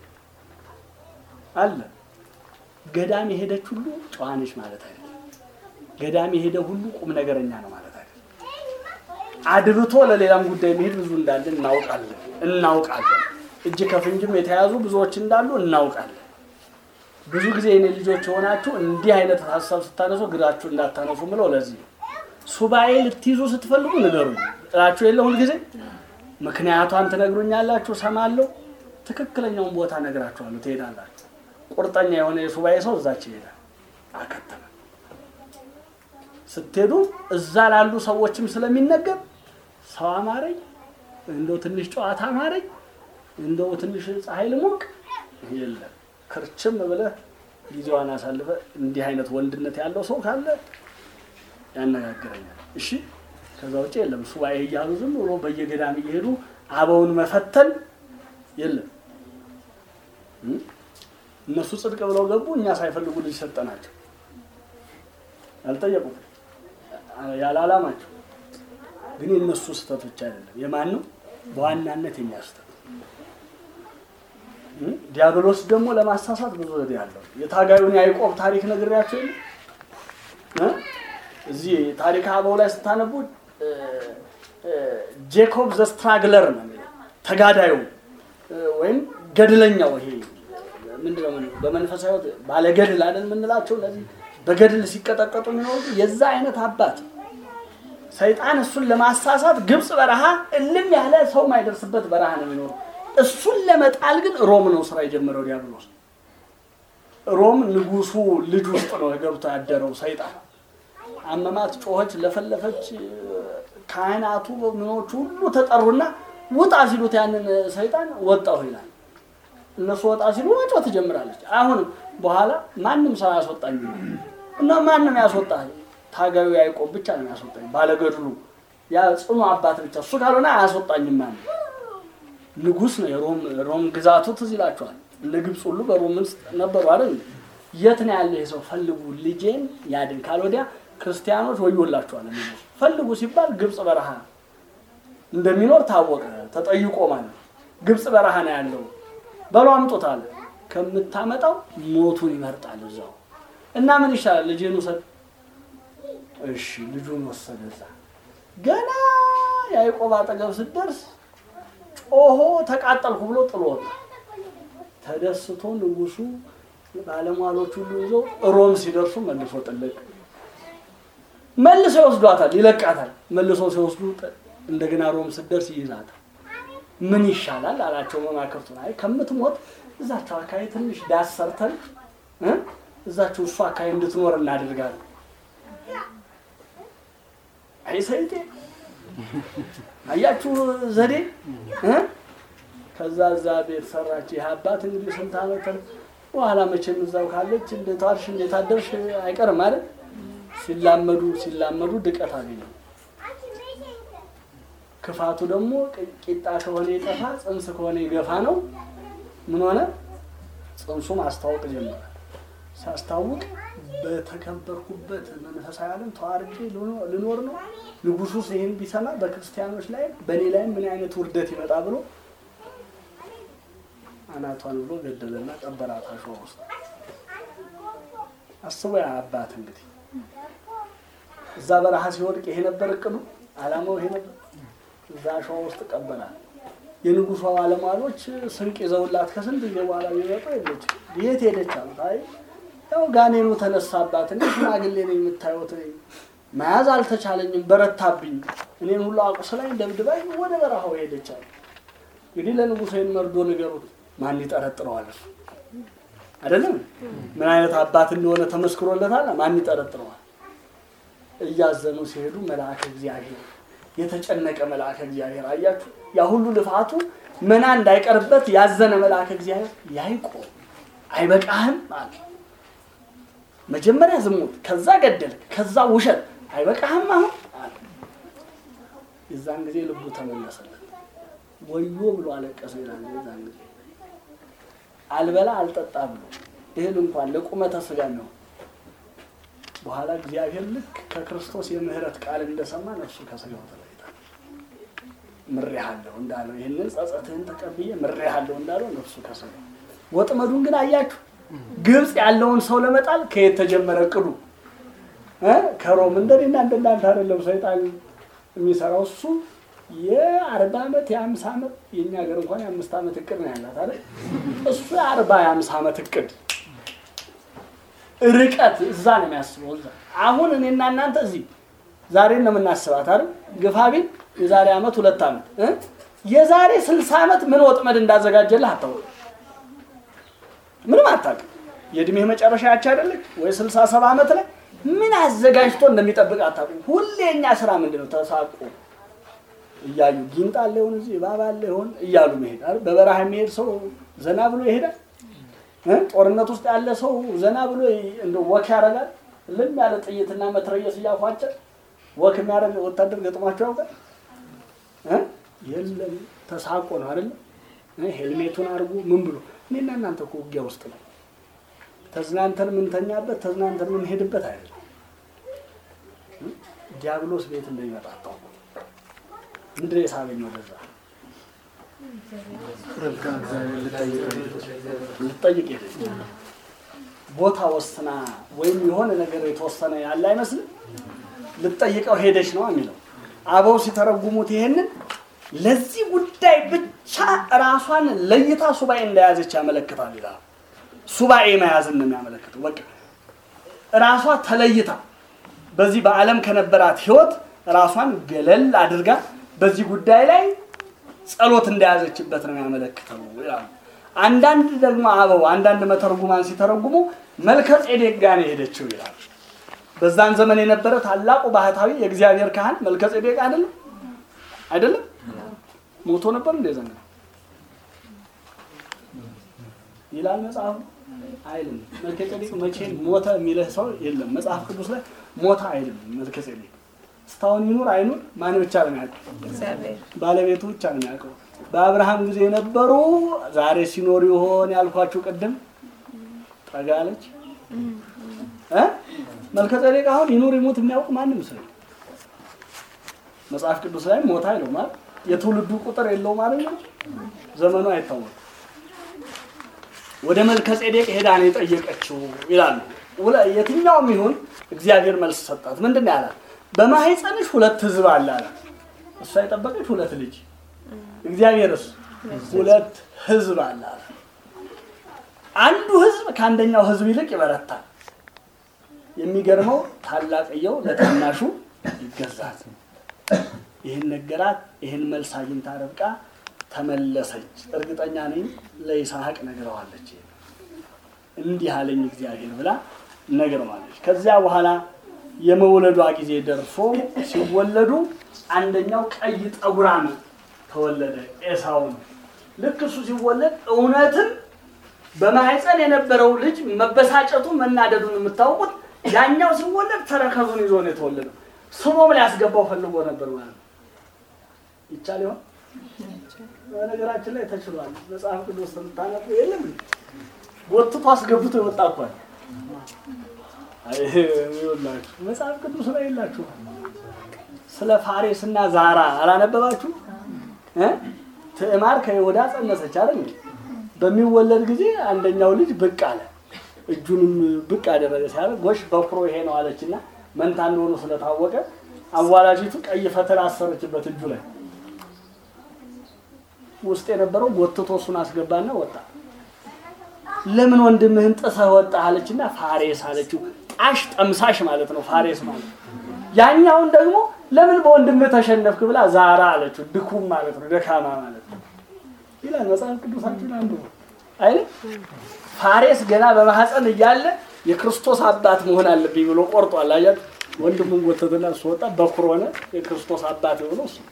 አለ። ገዳም የሄደች ሁሉ ጨዋ ነች ማለት አይደለም። ገዳም የሄደ ሁሉ ቁም ነገረኛ ነው ማለት አይደለም። አድብቶ ለሌላም ጉዳይ መሄድ ብዙ እንዳለ እናውቃለን እናውቃለን። እጅ ከፍንጅም የተያዙ ብዙዎች እንዳሉ እናውቃለን። ብዙ ጊዜ የኔ ልጆች የሆናችሁ እንዲህ አይነት ሀሳብ ስታነሱ ግራችሁ እንዳታነሱ ምለው ለዚህ ነው። ሱባኤ ልትይዙ ስትፈልጉ ንገሩኝ ጥላችሁ የለ ሁልጊዜ ምክንያቷን ትነግሩኛላችሁ፣ ሰማለሁ። ትክክለኛውን ቦታ ነግራችኋለሁ፣ ትሄዳላችሁ። ቁርጠኛ የሆነ የሱባኤ ሰው እዛች ይሄዳል። አከተመ። ስትሄዱ እዛ ላሉ ሰዎችም ስለሚነገር ሰው አማረኝ፣ እንደው ትንሽ ጨዋታ አማረኝ፣ እንደው ትንሽ ፀሐይ ልሞቅ የለም። ክርችም ብለህ ጊዜዋን አሳልፈ እንዲህ አይነት ወንድነት ያለው ሰው ካለ ያነጋግረኛል። እሺ ከዛ ውጭ የለም። ሱባኤ እያሉ ዝም ብሎ በየገዳም እየሄዱ አበውን መፈተን የለም። እነሱ ጽድቅ ብለው ገቡ፣ እኛ ሳይፈልጉ ልጅ ሰጠናቸው። አልጠየቁም ያለ አላማቸው። ግን የእነሱ ስህተት ብቻ አይደለም። የማን ነው? በዋናነት የኛ ስህተት። ዲያብሎስ ደግሞ ለማሳሳት ብዙ ዘዴ ያለው የታጋዩን ያዕቆብ ታሪክ ነግሬያቸው የለ እዚህ ታሪክ አበው ላይ ስታነቡ ጄኮብ ዘ ስትራግለር ነው የሚለው ተጋዳዩ ወይም ገድለኛው። ይሄ ምንድነው በመንፈሳዊ ባለገድል አይደል የምንላቸው እነዚህ በገድል ሲቀጠቀጡ የሚኖሩት የዛ አይነት አባት ሰይጣን እሱን ለማሳሳት ግብፅ በረሃ እልም ያለ ሰው ማይደርስበት በረሃ ነው የሚኖሩ። እሱን ለመጣል ግን ሮም ነው ስራ የጀመረው ዲያብሎስ። ሮም ንጉሱ ልጅ ውስጥ ነው ገብቶ ያደረው ሰይጣን። አመማት፣ ጮኸች፣ ለፈለፈች። ካህናቱ ምኖቹ ሁሉ ተጠሩና ውጣ ሲሉት ያንን ሰይጣን ወጣሁ ይላል። እነሱ ወጣ ሲሉ ወጮ ትጀምራለች። አሁን በኋላ ማንም ሰው ያስወጣኝ እና ማንም ያስወጣ ታጋዩ ያዕቆብ ብቻ ነው ያስወጣኝ፣ ባለገድሉ ያ ጽኑ አባት ብቻ እሱ ካልሆነ አያስወጣኝም። ማንም ንጉስ ነው። የሮም ሮም ግዛቱ ትዝ ይላችኋል። እነ ግብፅ ሁሉ በሮም ውስጥ ነበሩ አይደል? የት ነው ያለ ይሄ ሰው? ፈልጉ ልጄን ያድን፣ ካልወዲያ ክርስቲያኖች ወዮላችኋል። ንጉስ ፈልጉ ሲባል ግብፅ በረሃ እንደሚኖር ታወቀ። ተጠይቆ ማለት ግብፅ በረሃ ነው ያለው በሎ አምጦት አለ። ከምታመጣው ሞቱን ይመርጣል እዛው እና ምን ይሻላል? ልጄን ውሰድ። እሺ ልጁን ወሰደ። እዛ ገና ያዕቆብ አጠገብ ስትደርስ ጮሆ ተቃጠልኩ ብሎ ጥሎ ወጣ። ተደስቶ ንጉሱ ባለሟሎች ሁሉ ይዞ ሮም ሲደርሱ መልሶ ጥልቅ መልሶ ይወስዷታል፣ ይለቃታል። መልሶ ሲወስዱ እንደገና ሮም ስትደርስ ይይዛታል። ምን ይሻላል አላቸው መማክርቱን። አይ ከምትሞት እዛቸው አካባቢ ትንሽ ዳስ ሰርተን እ እዛቸው እሱ አካባቢ እንድትኖር እናደርጋለን። አይ ሰይጤ አያችሁ ዘዴ እ ከዛ እዛ ቤት ሰራች። ይህ አባት እንግዲህ ስንት ዓመት በኋላ መቼም እዛው ካለች እንዴት ዋልሽ እንዴት አደርሽ አይቀርም ማለት ሲላመዱ ሲላመዱ ድቀት አገኘ። ክፋቱ ደግሞ ቂጣ ከሆነ የጠፋ ጽንስ ከሆነ የገፋ ነው። ምን ሆነ? ጽንሱ ማስታወቅ ጀመረ። ሲያስታውቅ በተከበርኩበት መንፈሳዊ ዓለም ተዋርጄ ልኖር ነው። ንጉሱስ ይህን ቢሰማ በክርስቲያኖች ላይ በእኔ ላይም ምን አይነት ውርደት ይመጣ ብሎ አናቷን ብሎ ገደለና ቀበራት አሸዋ ውስጥ። አስቦ ያ አባት እንግዲህ እዛ በረሃ ሲወድቅ ይሄ ነበር እቅዱ፣ አላማው ይሄ ነበር። እዛ አሸዋ ውስጥ ቀበራል። የንጉሷ ባለሟሎች ስንቅ ይዘውላት ከስንት ጊዜ በኋላ ቢመጡ የለች። የት ሄደች አሉት። አይ ያው ጋኔኑ ተነሳባት እንደ ሽማግሌ ነው የምታዩት፣ መያዝ አልተቻለኝም፣ በረታብኝ፣ እኔን ሁሉ አቁስላኝ ደብድባኝ ወደ በረሃው ሄደች አሉ። እንግዲህ ለንጉሱ ይህን መርዶ ንገሩት። ማን ይጠረጥረዋል? እሱ አይደለም ምን አይነት አባት እንደሆነ ተመስክሮለታል። ማን ይጠረጥረዋል? እያዘኑ ሲሄዱ መልአከ እግዚአብሔር የተጨነቀ መልአከ እግዚአብሔር አያችሁ፣ ያ ሁሉ ልፋቱ መና እንዳይቀርበት ያዘነ መልአከ እግዚአብሔር ያዕቆብ አይበቃህም አለ። መጀመሪያ ዝሙት፣ ከዛ ገደል፣ ከዛ ውሸት አይበቃህም አሁን አለ። የዛን ጊዜ ልቡ ተመለሰለት። ወዮ ብሎ አለቀሰ ይላል። የዛን ጊዜ አልበላ አልጠጣ ብሎ እህል እንኳን ለቁመተ ስጋ ነው። በኋላ እግዚአብሔር ልክ ከክርስቶስ የምህረት ቃል እንደሰማ ነፍሱ ከስጋው ተለይታ ምሬሃለሁ እንዳለው ይህንን ጸጸትህን ተቀብዬ ምሬሃለሁ እንዳለው ነፍሱ ከስጋው ወጥመዱን ግን አያችሁ። ግብፅ ያለውን ሰው ለመጣል ከየት ተጀመረ እቅዱ? ከሮም እንደኔና እንደናንተ አይደለም ሰይጣን የሚሰራው እሱ የአርባ ዓመት የአምሳ ዓመት የእኛ ሀገር እንኳን የአምስት ዓመት እቅድ ነው ያላት አይደል? እሱ የአርባ የአምሳ ዓመት እቅድ ርቀት እዛ ነው የሚያስበው። እዛ አሁን እኔና እናንተ እዚህ ዛሬ ነው የምናስባት አይደል? ግፋ ቢል የዛሬ ዓመት ሁለት ዓመት እ የዛሬ ስልሳ ዓመት ምን ወጥመድ እንዳዘጋጀልህ አታውቅም። ምንም አታውቅም። የእድሜህ መጨረሻ ያች አይደለች ወይ ስልሳ ሰባ ዓመት ላይ ምን አዘጋጅቶ እንደሚጠብቅ አታውቅም። ሁሌ የእኛ ስራ ምንድን ነው? ተሳቆ እያዩ ጊንጥ አለ ይሆን እዚህ እባብ አለ ይሆን እያሉ መሄድ አይደል? በበረሃ የሚሄድ ሰው ዘና ብሎ ይሄዳል። ጦርነት ውስጥ ያለ ሰው ዘና ብሎ እንደ ወክ ያደርጋል። ልም ያለ ጥይትና መትረየስ እያፏጨ ወክ የሚያደርግ ወታደር ገጥሟቸው ያውቃል? የለም ተሳቆ ነው አይደለም። ሄልሜቱን አድርጎ ምን ብሎ እኔና እናንተ እኮ ውጊያ ውስጥ ነው። ተዝናንተን የምንተኛበት ተዝናንተን የምንሄድበት አይደለም። ዲያብሎስ ቤት እንደሚመጣ አታውቁ። ምንድን ነው የሳበኝ ወደዛ ልጠይቅ ሄደች። ቦታ ወስና ወይም የሆነ ነገር የተወሰነ ያለ አይመስልም። ልጠይቀው ሄደች ነው የሚለው። አበው ሲተረጉሙት ይሄንን ለዚህ ጉዳይ ብቻ ራሷን ለይታ ሱባኤ እንደያዘች ያመለክታል ይላል። ሱባኤ መያዝን ነው የሚያመለክተው። በቃ ራሷ ተለይታ በዚህ በዓለም ከነበራት ሕይወት ራሷን ገለል አድርጋ በዚህ ጉዳይ ላይ ጸሎት እንደያዘችበት ነው ያመለክተው ይላሉ። አንዳንድ ደግሞ አበው አንዳንድ መተርጉማን ሲተረጉሙ መልከ ጼዴቅ ጋር ነው የሄደችው ይላል። በዛን ዘመን የነበረ ታላቁ ባህታዊ የእግዚአብሔር ካህን መልከ ጼዴቅ አይደለም አይደለም? ሞቶ ነበር እንደ ዘመን ይላል መጽሐፉ አይልም። መልከ ጼዴቅ መቼ ሞተ የሚልህ ሰው የለም መጽሐፍ ቅዱስ ላይ ሞተ አይልም። መልከ ጼዴቅ እስካሁን ይኑር አይኑር ማን ብቻ ነው የሚያውቀው? እግዚአብሔር ባለቤቱ ብቻ ነው የሚያውቀው። በአብርሃም ጊዜ የነበሩ ዛሬ ሲኖሩ ይሆን ያልኳችሁ ቅድም ጠጋለች እ መልከ ጼዴቅ አሁን ይኑር ይሙት የሚያውቅ ማንም ሰው የለም። መጽሐፍ ቅዱስ ላይ ሞታ አይለው ማለት የትውልዱ ቁጥር የለው ማለት ነው። ዘመኑ አይታወቅም። ወደ መልከ ጼዴቅ ሄዳ ነው የጠየቀችው ይላሉ። ውለ- የትኛውም ይሁን እግዚአብሔር መልስ ሰጣት። ምንድን ነው ያላት? በማህፀንሽ ሁለት ህዝብ አለ አላት። እሷ የጠበቀች ሁለት ልጅ፣ እግዚአብሔርስ ሁለት ህዝብ አለ አላት። አንዱ ህዝብ ከአንደኛው ህዝብ ይልቅ ይበረታል። የሚገርመው ታላቅየው ለታናሹ ይገዛል። ይህን ነገራት። ይህን መልስ አግኝታ ርብቃ ተመለሰች። እርግጠኛ ነኝ ለይስሐቅ ነግረዋለች። እንዲህ አለኝ እግዚአብሔር ብላ ነግረዋለች። ከዚያ በኋላ የመውለዷ ጊዜ ደርሶ ሲወለዱ አንደኛው ቀይ ጠጉራም ተወለደ፣ ኤሳው ነው። ልክ እሱ ሲወለድ እውነትም በማህፀን የነበረው ልጅ መበሳጨቱን መናደዱን የምታውቁት ያኛው ሲወለድ ተረከዙን ይዞ ነው የተወለደው። ስሞም ሊያስገባው ፈልጎ ነበር ማለት ነው። ይቻል ይሆን? በነገራችን ላይ ተችሏል። መጽሐፍ ቅዱስ ስታነቡ የለም እንዴ? ጎትቶ አስገብቶ የወጣ እኮ አለ። አይ ይኸውላችሁ መጽሐፍ ቅዱስ ላይ የላችሁ። ስለ ፋሬስ እና ዛራ አላነበባችሁ? እ ትዕማር ከይሁዳ ጸነሰች አይደል? እንዴ? በሚወለድ ጊዜ አንደኛው ልጅ ብቅ አለ። እጁንም ብቅ አደረገ። ሲያደርግ ጎሽ በኩሮ ይሄ ነው አለችና መንታ እንደሆኑ ስለታወቀ አዋላጅቱ ቀይ ፈትል አሰረችበት እጁ ላይ ውስጥ የነበረው ጎትቶ እሱን አስገባና ወጣ። ለምን ወንድምህን ጥሰህ ወጣ አለችና ፋሬስ አለችው። ጣሽ ጠምሳሽ ማለት ነው ፋሬስ ማለት። ያኛውን ደግሞ ለምን በወንድምህ ተሸነፍክ ብላ ዛራ አለችው። ድኩም ማለት ነው ደካማ ማለት ነው ይላል መጽሐፍ ቅዱሳችን አንዱ አይደል። ፋሬስ ገና በማህፀን እያለ የክርስቶስ አባት መሆን አለብኝ ብሎ ቆርጧል። አያችሁ ወንድሙን ጎተትና እሱ ወጣ፣ በኩር ሆነ። የክርስቶስ አባት የሆነው እሱ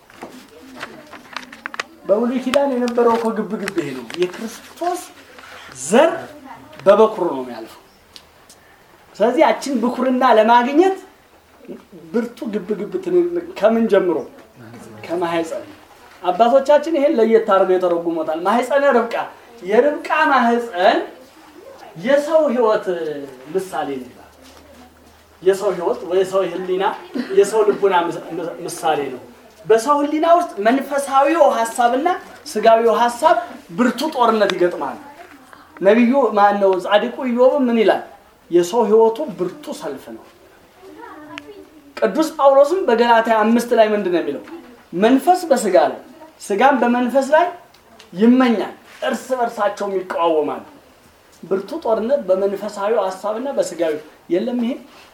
በብሉይ ኪዳን የነበረው እኮ ግብ ግብ ይሄ ነው። የክርስቶስ ዘር በበኩር ነው የሚያልፈው። ስለዚህ ያችን ብኩርና ለማግኘት ብርቱ ግብ ግብ ትንቅንቅ ከምን ጀምሮ ከማህፀን አባቶቻችን ይሄን ለየት አድርገው የተረጉሞታል። ማህፀነ ርብቃ የርብቃ ማህፀን የሰው ህይወት ምሳሌ ነው ይላል። የሰው ህይወት ወይ የሰው ህሊና የሰው ልቡና ምሳሌ ነው። በሰው ህሊና ውስጥ መንፈሳዊው ሀሳብና ስጋዊው ሀሳብ ብርቱ ጦርነት ይገጥማል። ነቢዩ ማን ነው? ጻድቁ ኢዮብ ምን ይላል? የሰው ህይወቱ ብርቱ ሰልፍ ነው። ቅዱስ ጳውሎስም በገላትያ አምስት ላይ ምንድን ነው የሚለው? መንፈስ በስጋ ላይ ስጋም በመንፈስ ላይ ይመኛል፣ እርስ በርሳቸውም ይቃወማሉ። ብርቱ ጦርነት በመንፈሳዊ ሀሳብና በስጋዊ የለም። ይሄ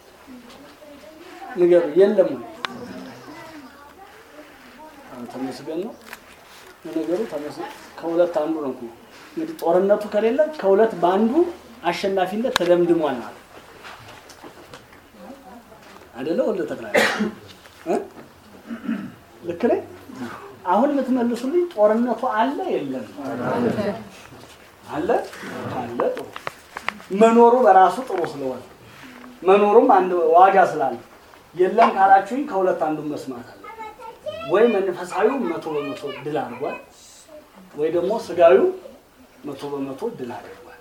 ንገሩ፣ የለም ወይ? ተመስገን ነው ነገሩ። ተመስገን ከሁለት አንዱ ነው እኮ እንግዲህ ጦርነቱ ከሌለ ከሁለት በአንዱ አሸናፊነት ተደምድሟል ማለት አይደለ? ወልደ ተክለ እ ልክ ነኝ? አሁን የምትመልሱልኝ ጦርነቱ አለ የለም? አለ አለ። ጥሩ መኖሩ በራሱ ጥሩ ስለሆነ መኖሩም አንድ ዋጋ ስላለ የለም ካላችሁኝ ከሁለት አንዱን መስማት አለ። ወይ መንፈሳዊው መቶ በመቶ ድል አድርጓል፣ ወይ ደግሞ ስጋዊው መቶ በመቶ ድል አድርጓል።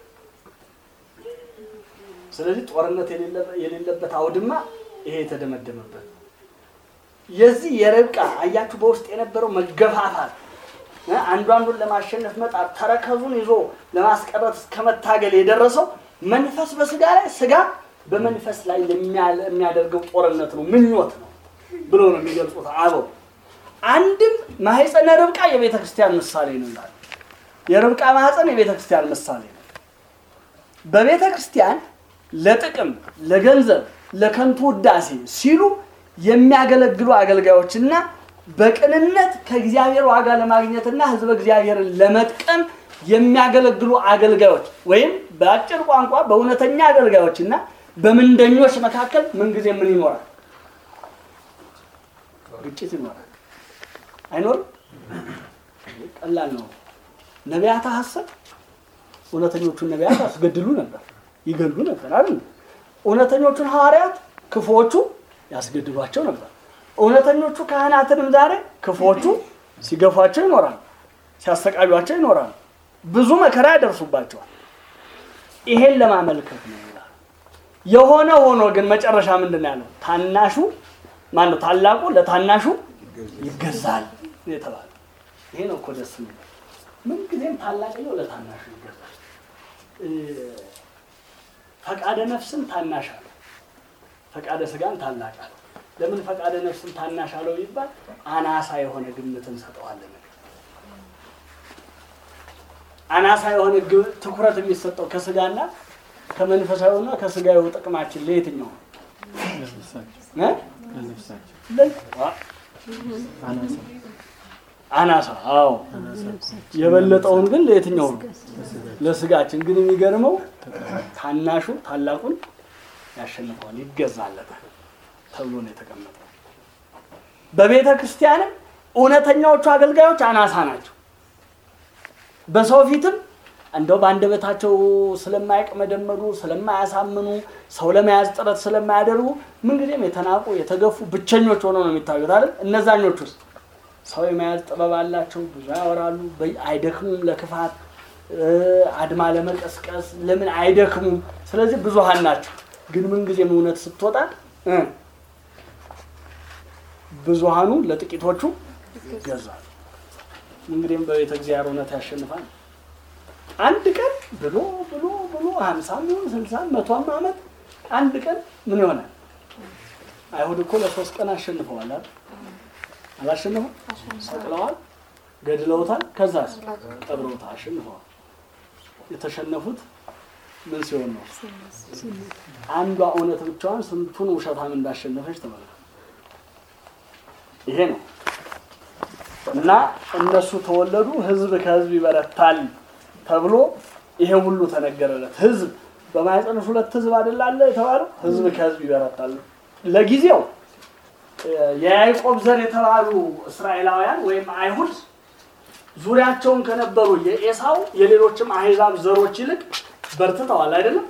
ስለዚህ ጦርነት የሌለበት አውድማ ይሄ የተደመደመበት የዚህ የርብቃ አያችሁ በውስጥ የነበረው መገፋፋት አንዱ አንዱን ለማሸነፍ መጣር ተረከዙን ይዞ ለማስቀረት እስከመታገል የደረሰው መንፈስ በስጋ ላይ ስጋ በመንፈስ ላይ የሚያደርገው ጦርነት ነው፣ ምኞት ነው ብሎ ነው የሚገልጹት አበው። አንድም ማህፀነ ርብቃ የቤተ ክርስቲያን ምሳሌ ነው ይላል። የርብቃ ማህፀን የቤተ ክርስቲያን ምሳሌ ነው። በቤተ ክርስቲያን ለጥቅም፣ ለገንዘብ፣ ለከንቱ ውዳሴ ሲሉ የሚያገለግሉ አገልጋዮችና በቅንነት ከእግዚአብሔር ዋጋ ለማግኘትና ሕዝበ እግዚአብሔርን ለመጥቀም የሚያገለግሉ አገልጋዮች ወይም በአጭር ቋንቋ በእውነተኛ አገልጋዮች እና በምንደኞች መካከል ምንጊዜ ምን ይኖራል? ግጭት ይኖራል። አይኖርም? ቀላል ነው። ነቢያት ሐሰት እውነተኞቹን ነቢያት ያስገድሉ ነበር፣ ይገሉ ነበር አይደል? እውነተኞቹን ሐዋርያት ክፉዎቹ ያስገድሏቸው ነበር። እውነተኞቹ ካህናትንም ዛሬ ክፉዎቹ ሲገፏቸው ይኖራሉ፣ ሲያሰቃዩቸው ይኖራሉ፣ ብዙ መከራ ያደርሱባቸዋል። ይሄን ለማመልከት ነው ይላል። የሆነ ሆኖ ግን መጨረሻ ምንድን ነው ያለው? ታናሹ ማነው? ታላቁ ለታናሹ ይገዛል የተባለ ይሄ ነው እኮ ደስ የሚለው። ምንጊዜም ታላቅየው ለታናሹ ይገዛል። እ፣ ፈቃደ ነፍስን ታናሽ አለው፣ ፈቃደ ስጋን ታላቅ አለው። ለምን ፈቃደ ነፍስን ታናሽ አለው ይባል? አናሳ የሆነ ግምት እንሰጠዋለን። አናሳ የሆነ ግ- ትኩረት የሚሰጠው ከስጋና ከመንፈሳዊና ከስጋዊ ጥቅማችን ለየትኛው ነው? እ? ለ- ዋ- አናሳ አዎ የበለጠውን ግን ለየትኛው ነው? ለስጋችን ግን የሚገርመው ታናሹ ታላቁን ያሸንፈዋል፣ ይገዛለታል ተብሎ ነው የተቀመጠው። በቤተ ክርስቲያንም እውነተኛዎቹ አገልጋዮች አናሳ ናቸው። በሰው ፊትም እንደው በአንደበታቸው ስለማይቅመደመዱ ስለማያሳምኑ ሰው ለመያዝ ጥረት ስለማያደርጉ ምንጊዜም የተናቁ የተገፉ ብቸኞች ሆነው ነው የሚታዩት አይደል? እነዛኞች ውስጥ ሰው የመያዝ ጥበብ አላቸው፣ ብዙ ያወራሉ፣ በ- አይደክሙም ለክፋት እ፣ አድማ ለመቀስቀስ ለምን አይደክሙም። ስለዚህ ብዙሃን ናቸው። ግን ምንጊዜም እውነት ስትወጣ እ፣ ብዙሃኑ ለጥቂቶቹ ይገዛል። እንግዲህም በቤተ እግዚአብሔር እውነት ያሸንፋል። አንድ ቀን ብሎ ብሎ ብሎ ሀምሳም ይሁን ስልሳም መቶም ዓመት አንድ ቀን ምን ይሆናል? አይሁድ እኮ ለሶስት ቀን አሸንፈዋል አይደል? አላሸነፉም? ሰቅለዋል፣ ገድለውታል፣ ከዛስ ቀብረውታል፣ አሸንፈዋል። የተሸነፉት ምን ሲሆን ነው? አንዷ እውነት ብቻዋን ስንቱን ውሸታም እንዳሸነፈች ተመልከቱ። ይሄ ነው እና እነሱ ተወለዱ፣ ህዝብ ከህዝብ ይበረታል ተብሎ ይሄ ሁሉ ተነገረለት። ህዝብ በማኅፀንሽ ሁለት ህዝብ አይደል አለ የተባለው? ህዝብ ከህዝብ ይበረታል። ለጊዜው እ፣ የያዕቆብ ዘር የተባሉ እስራኤላውያን ወይም አይሁድ ዙሪያቸውን ከነበሩ የኤሳው የሌሎችም አሕዛብ ዘሮች ይልቅ በርትተዋል። አይደለም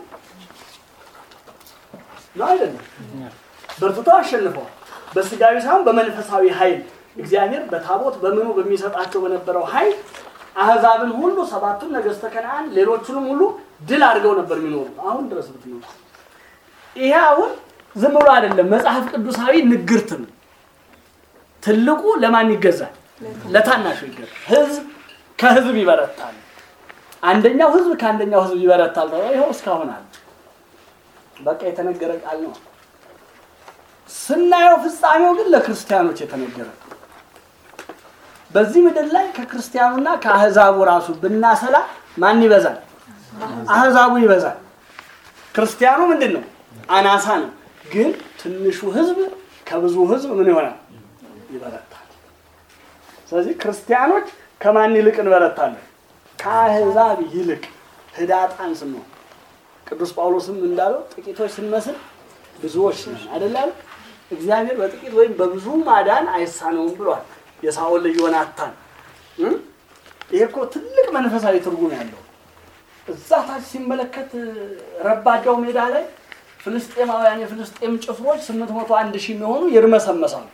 ነው አይደለም? በርትተው አሸንፈዋል። በስጋዊ ሳይሆን በመንፈሳዊ ኃይል እግዚአብሔር በታቦት በምኑ በሚሰጣቸው በነበረው ኃይል አሕዛብን ሁሉ ሰባቱን ነገሥተ ከነዓን ሌሎቹንም ሁሉ ድል አድርገው ነበር የሚኖሩ አሁን ድረስ ብትኖሩ። ይሄ አሁን ዝም ብሎ አይደለም፣ መጽሐፍ ቅዱሳዊ ንግርት ነው። ትልቁ ለማን ይገዛል? ለታናሹ ይገዛል። ህዝብ ከህዝብ ይበረታል። አንደኛው ህዝብ ከአንደኛው ህዝብ ይበረታል ተብሎ ይኸው እስካሁን አለ። በቃ የተነገረ ቃል ነው። ስናየው ፍጻሜው ግን ለክርስቲያኖች የተነገረ ነው። በዚህ ምድር ላይ ከክርስቲያኑና ከአህዛቡ ራሱ ብናሰላ ማን ይበዛል? አህዛቡ ይበዛል። ክርስቲያኑ ምንድን ነው? አናሳ ነው። ግን ትንሹ ህዝብ ከብዙ ህዝብ ምን ይሆናል? ይበረታል። ስለዚህ ክርስቲያኖች ከማን ይልቅ እንበረታለን? ከአህዛብ ይልቅ ህዳጣን ስንሆን ቅዱስ ጳውሎስም እንዳለው ጥቂቶች ስንመስል ብዙዎች ነን አይደለም። እግዚአብሔር በጥቂት ወይም በብዙ ማዳን አይሳነውም ብሏል የሳኦል ልጅ ዮናታን እ? ይሄ እኮ ትልቅ መንፈሳዊ ትርጉም ያለው እዛ ታች ሲመለከት ረባዳው ሜዳ ላይ ፍልስጤማውያን የፍልስጤም ጭፍሮች ስምንት መቶ አንድ ሺህ የሚሆኑ ይርመሰመሳሉ፣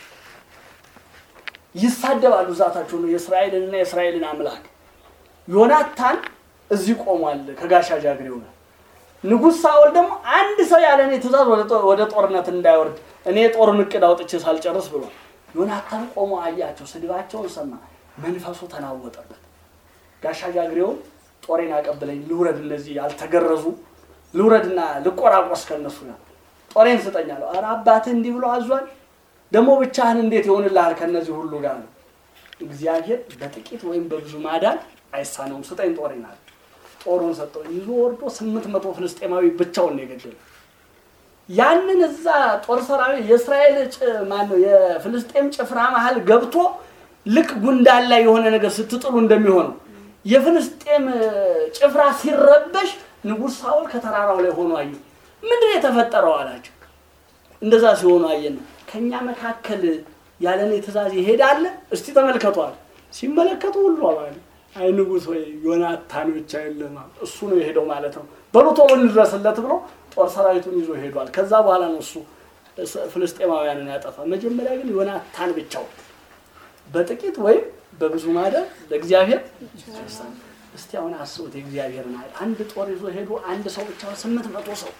ይሳደባሉ። ዛታቸው ነው የእስራኤልንና የእስራኤልን አምላክ ዮናታን እዚህ ቆሟል ከጋሻ ጃግሬው ጋር። ንጉሥ ሳኦል ደግሞ አንድ ሰው ያለ እኔ ትእዛዝ ወደ ጦ- ወደ ጦርነት እንዳይወርድ እኔ የጦርን እቅድ አውጥቼ ሳልጨርስ ብሏል። ዮናታን ቆሞ አያቸው፣ ስድባቸውን ሰማ፣ መንፈሱ ተናወጠበት። ጋሻ ጃግሬውን ጦሬን አቀብለኝ ልውረድ፣ እነዚህ ያልተገረዙ ልውረድና ልቆራቆስ ከነሱ ጋር ጦሬን ስጠኝ አለው። ኧረ አባትህ እንዲህ ብሎ አዟል፣ ደግሞ ብቻህን እንዴት ይሆንልሃል ከነዚህ ሁሉ ጋር ነው። እግዚአብሔር በጥቂት ወይም በብዙ ማዳን አይሳነውም፣ ስጠኝ ጦሬን አለ። ጦሩን ሰጠው። ይዞ ወርዶ ስምንት መቶ ፍልስጤማዊ ብቻውን ነው የገደለው። ያንን እዛ ጦር ሰራዊት የእስራኤል ማን ነው የፍልስጤም ጭፍራ መሀል ገብቶ ልክ ጉንዳን ላይ የሆነ ነገር ስትጥሉ እንደሚሆነው የፍልስጤም ጭፍራ ሲረበሽ ንጉሥ ሳውል ከተራራው ላይ ሆኖ አዩ። ምንድን ነው የተፈጠረው አላቸው። እንደዛ ሲሆኑ አየን። ከእኛ መካከል ያለኔ ትእዛዝ ይሄዳል? እስቲ ተመልከቷል። ሲመለከቱ ሁሉ አባል አይ ንጉሥ ወይ ዮናታን ብቻ የለማ እሱ ነው የሄደው ማለት ነው። በሉ ቶሎ እንድረስለት ብሎ ጦር ሰራዊቱን ይዞ ሄዷል። ከዛ በኋላ ነው እሱ ፍልስጤማውያንን ያጠፋ። መጀመሪያ ግን ዮናታን ብቻው በጥቂት ወይም በብዙ ማደር ለእግዚአብሔር ይደርሳል። እስቲ አሁን አስቡት የእግዚአብሔር ኃይል አንድ ጦር ይዞ ሄዶ አንድ ሰው ብቻ ስምንት መቶ ሰው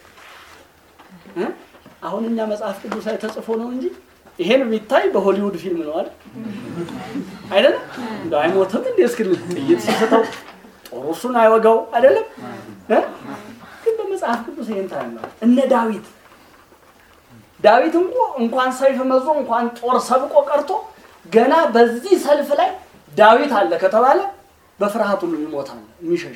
እ አሁን እኛ መጽሐፍ ቅዱስ ላይ ተጽፎ ነው እንጂ ይሄን ቢታይ በሆሊውድ ፊልም ነው አይደል አይደለም እንደው አይሞትም እንዴ እስክል ጥይት ሲስተው ጦሩ እሱን አይወጋው አይደለም እ ግን በመጽሐፍ ቅዱስ ይሄን ታያለህ እነ ዳዊት ዳዊት እንኳ እንኳን ሰይፍ መዞ እንኳን ጦር ሰብቆ ቀርቶ ገና በዚህ ሰልፍ ላይ ዳዊት አለ ከተባለ በፍርሃት ሁሉ ይሞታል የሚሸሽ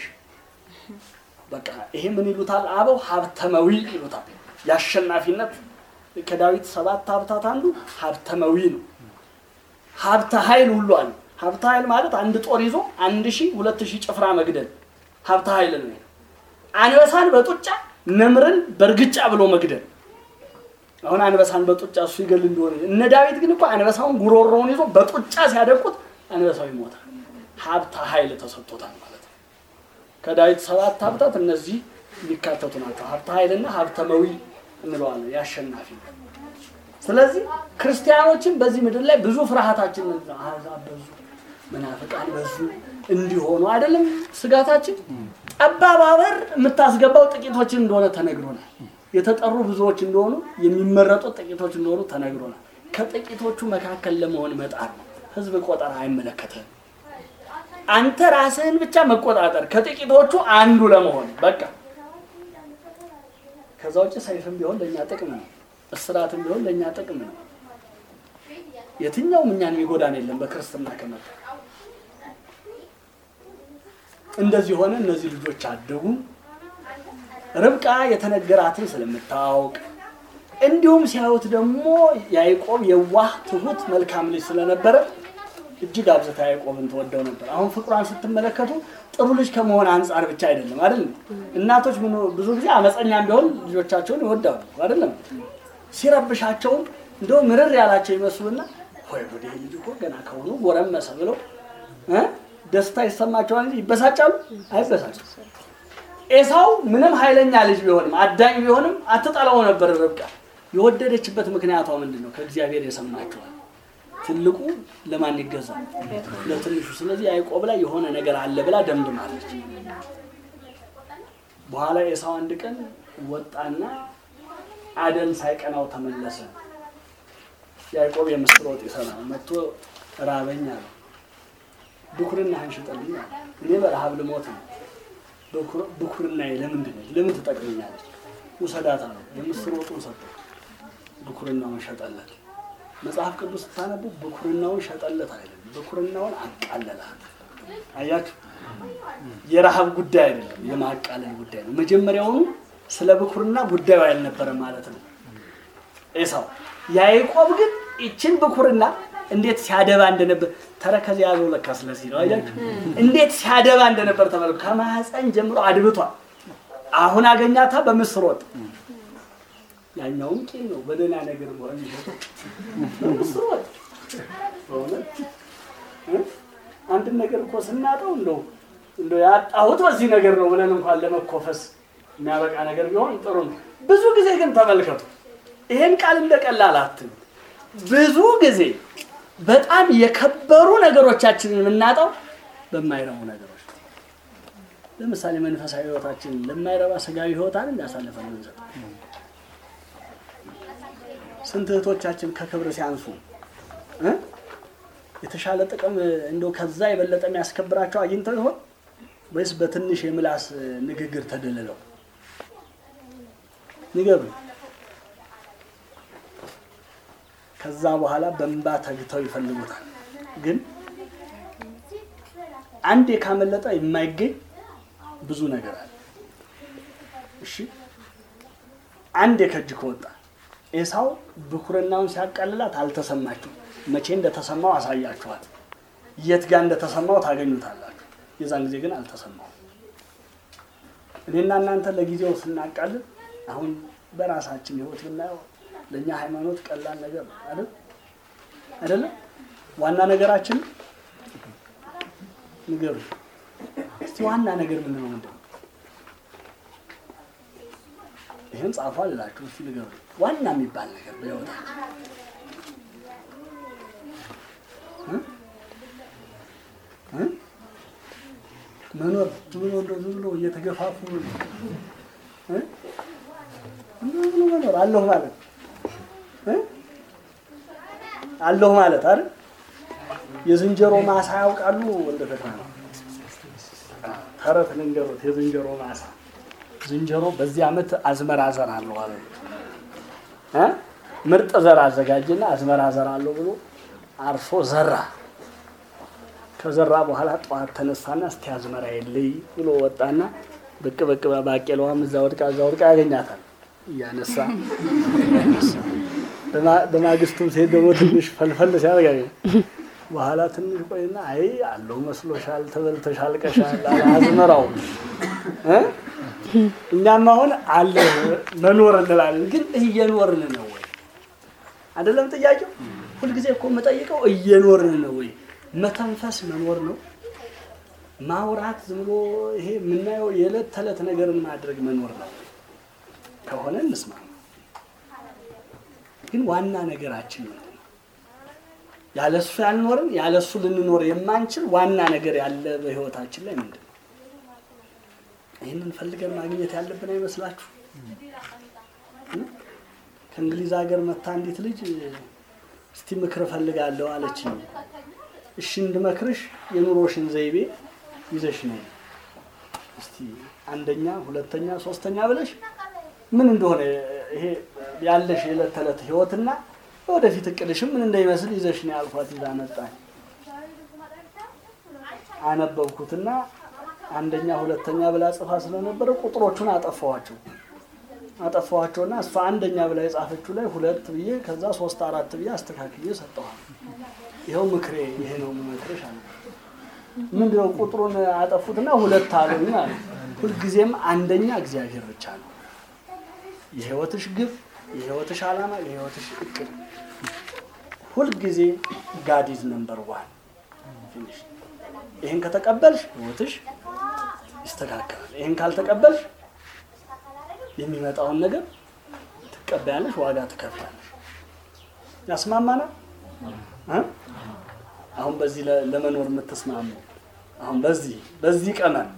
በቃ ይሄ ምን ይሉታል አበው ሀብተመዊ ይሉታል የአሸናፊነት ከዳዊት ሰባት ሀብታት አንዱ ሀብተመዊ ነው ሀብተ ኃይል ሁሉ አለ ሀብተ ኃይል ማለት አንድ ጦር ይዞ አንድ ሺህ ሁለት ሺህ ጭፍራ መግደል ሀብተ ኃይል ነው አንበሳን በጡጫ ነምርን በእርግጫ ብሎ መግደል አሁን አንበሳን በጡጫ እሱ ይገል እንደሆነ እነ ዳዊት ግን እኮ አንበሳውን ጉሮሮውን ይዞ በጡጫ ሲያደቁት አንበሳው ይሞታል ሀብተ ኃይል ተሰጥቶታል ማለት ነው ከዳዊት ሰባት ሀብታት እነዚህ የሚካተቱ ናቸው ሀብተ ኃይልና ሀብተ መዊ እንለዋለን የአሸናፊ ስለዚህ ክርስቲያኖችን በዚህ ምድር ላይ ብዙ ፍርሃታችን ምንድን ነው አሕዛብ በዙ መናፍቃን በዙ እንዲሆኑ አይደለም ስጋታችን ጠባብ በር የምታስገባው ጥቂቶችን እንደሆነ ተነግሮናል የተጠሩ ብዙዎች እንደሆኑ የሚመረጡት ጥቂቶች እንደሆኑ ተነግሮናል ከጥቂቶቹ መካከል ለመሆን መጣር ነው ህዝብ ቆጠራ አይመለከትም አንተ ራስህን ብቻ መቆጣጠር ከጥቂቶቹ አንዱ ለመሆን በቃ ከዛ ውጭ ሰይፍም ቢሆን ለእኛ ጥቅም ነው እስራትም ቢሆን ለእኛ ጥቅም ነው የትኛውም እኛን የሚጎዳን የለም በክርስትና ከመጣ እንደዚህ ሆነ እነዚህ ልጆች አደጉ ርብቃ የተነገራትን ስለምታውቅ እንዲሁም ሲያዩት ደግሞ ያዕቆብ የዋህ ትሁት መልካም ልጅ ስለነበረ እጅግ አብዝታ ያዕቆብን ተወደው ነበር አሁን ፍቅሯን ስትመለከቱ ጥሩ ልጅ ከመሆን አንጻር ብቻ አይደለም አይደለም እናቶች ብዙ ጊዜ አመፀኛም ቢሆን ልጆቻቸውን ይወዳሉ አይደለም ሲረብሻቸውም እንደው ምርር ያላቸው ይመስሉና ወይ ወደ ልጅ እኮ ገና ከሆኑ ጎረመሰ ብለው ደስታ ይሰማቸዋል እንጂ ይበሳጫሉ አይበሳጭም ኤሳው ምንም ኃይለኛ ልጅ ቢሆንም አዳኝ ቢሆንም አትጠላው ነበር ርብቃ የወደደችበት ምክንያቷ ምንድን ነው ከእግዚአብሔር የሰማችኋል ትልቁ ለማን ይገዛል ለትንሹ ስለዚህ ያዕቆብ ላይ የሆነ ነገር አለ ብላ ደምድማለች በኋላ ኤሳው አንድ ቀን ወጣና አደን ሳይቀናው ተመለሰ ያዕቆብ የምስር ወጥ ይሰራል መጥቶ ራበኝ አለ ብኩርናህን ሽጠልኝ አለ እኔ በረሃብ ልሞት ነው ብኩርናዬ ለምንድን ነው ለምን ትጠቅመኛለች ውሰዳታ ነው የምስር ወጡን ሰጠው ብኩርናውን ሸጠለት መጽሐፍ ቅዱስ ስታነቡ ብኩርናውን ሸጠለት አይደለም ብኩርናውን አቃለላል አያችሁ የረሃብ ጉዳይ አይደለም የማቃለል ጉዳይ ነው መጀመሪያውኑ ስለ ብኩርና ጉዳዩ አልነበረም ማለት ነው ኤሳው ያዕቆብ ግን ይችን ብኩርና እንዴት ሲያደባ እንደነበር ተረከዝ ያዘው ለካ ስለዚህ ነው አያችሁ እንዴት ሲያደባ እንደነበር ተመልከቱ ከማህፀን ጀምሮ አድብቷል አሁን አገኛታ በምስር ወጥ ያኛውም ቂም ነው በደህና ነገር መሆን ይሸጠው በምስር ወጥ በእውነት አንድን ነገር እኮ ስናጠው እንደው እንደው ያጣሁት በዚህ ነገር ነው ብለን እንኳን ለመኮፈስ የሚያበቃ ነገር ቢሆን ጥሩ ነው ብዙ ጊዜ ግን ተመልከቱ ይሄን ቃል እንደቀላል አትም ብዙ ጊዜ በጣም የከበሩ ነገሮቻችንን የምናጣው በማይረቡ ነገሮች ለምሳሌ መንፈሳዊ ህይወታችንን ለማይረባ ስጋዊ ህይወታን እንዳሳለፈ ምንሰጥ ስንት እህቶቻችን ከክብር ሲያንሱ የተሻለ ጥቅም እንደው ከዛ የበለጠ የሚያስከብራቸው አግኝተው ይሆን ወይስ በትንሽ የምላስ ንግግር ተደልለው ንገሩ ከዛ በኋላ በእንባ ተግተው ይፈልጉታል ግን አንዴ ካመለጠ የማይገኝ ብዙ ነገር አለ እሺ አንዴ ከእጅ ከወጣ ኤሳው ብኩርናውን ሲያቃልላት አልተሰማችሁ መቼ እንደተሰማው አሳያችኋል የት ጋር እንደተሰማው ታገኙታላችሁ የዛን ጊዜ ግን አልተሰማውም። እኔና እናንተ ለጊዜው ስናቃልን አሁን በራሳችን ህይወት ብናየው ለእኛ ሃይማኖት ቀላል ነገር ነው አይደል? አይደለም? ዋና ነገራችን ንገሩ እስቲ ዋና ነገር ምንድን ነው? ምንድን ነው? ይህን ጻፉ አልላችሁ። እስቲ ንገሩ ዋና የሚባል ነገር በህይወታችን እ? እ? መኖር ዝም ብሎ እንደው ዝም ብሎ እየተገፋፉ እ? እንደው ዝም ብሎ መኖር አለሁ ማለት እ? አለሁ ማለት አይደል? የዝንጀሮ ማሳ ያውቃሉ? ወልደ ተክለ ነው ተረት ልንገሩት። የዝንጀሮ ማሳ ዝንጀሮ በዚህ ዓመት አዝመራ ዘራለሁ አለ እ ምርጥ ዘር አዘጋጀና አዝመራ ዘራለሁ ብሎ አርሶ ዘራ። ከዘራ በኋላ ጠዋት ተነሳና እስቲ አዝመራ የለይ ብሎ ወጣና ብቅ ብቅ ባቄላዋም እዛ ወድቃ እዛ ወድቃ ያገኛታል እያነሳ በማ- በማግስቱም ሴት ደግሞ ትንሽ ፈልፈል ሲያደርግ በኋላ ትንሽ ቆይና አይ አለው መስሎሻል፣ ተበልተሻል፣ ቀሻል አለ አዝመራው እ? እኛም አሁን አለ መኖር እንላለን፣ ግን እየኖርን ነው ወይ? አይደለም ጥያቄው። ሁልጊዜ እኮ የምጠይቀው እየኖርን ነው ወይ? መተንፈስ መኖር ነው። ማውራት ዝም ብሎ ይሄ የምናየው የዕለት ተዕለት ነገርን ማድረግ መኖር ነው ከሆነ እንስማ። ግን ዋና ነገራችን ምንድን ነው? ያለሱ ያልኖርን ያለሱ ልንኖር የማንችል ዋና ነገር ያለ በህይወታችን ላይ ምንድን ነው? ይህንን ፈልገን ማግኘት ያለብን አይመስላችሁ? እ? ከእንግሊዝ ሀገር መታ አንዲት ልጅ እስቲ ምክር እፈልጋለሁ አለችኝ። እሺ እንድመክርሽ የኑሮሽን ዘይቤ ይዘሽ ነይ እስቲ አንደኛ፣ ሁለተኛ፣ ሶስተኛ ብለሽ ምን እንደሆነ ይሄ ያለሽ የዕለት ተዕለት ህይወትና ወደፊት እቅድሽም ምን እንደሚመስል ይዘሽ ነው ያልኳት። ይዛ መጣኝ። አነበብኩትና አንደኛ ሁለተኛ ብላ ጽፋ ስለነበረ ቁጥሮቹን አጠፋኋቸው አጠፋኋቸውና እሷ አንደኛ ብላ የጻፈችው ላይ ሁለት ብዬ ከዛ ሶስት አራት ብዬ አስተካክዬ ሰጠኋል። ይኸው ምክሬ ይሄ ነው የምመክርሽ አለ። ምንድነው ቁጥሩን አጠፉትና ሁለት አሉኝ አለ። ሁልጊዜም አንደኛ እግዚአብሔር ብቻ ነው የህይወትሽ ግብ፣ የህይወትሽ ዓላማ፣ የህይወትሽ እቅድ ሁልጊዜ ጋዲዝ ነምበር ዋን ፊኒሽ። ይህን ከተቀበልሽ ህይወትሽ ይስተካከላል። ይህን ካልተቀበልሽ የሚመጣውን ነገር ትቀበያለሽ፣ ዋጋ ትከፍላለሽ። ያስማማናል። እ? አሁን በዚህ ለ- ለመኖር የምትስማሙ አሁን በዚህ በዚህ ቀመር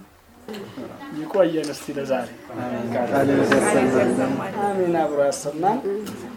ይቆየን እስቲ ለዛሬ አሜን። አብሮ ያሰማን።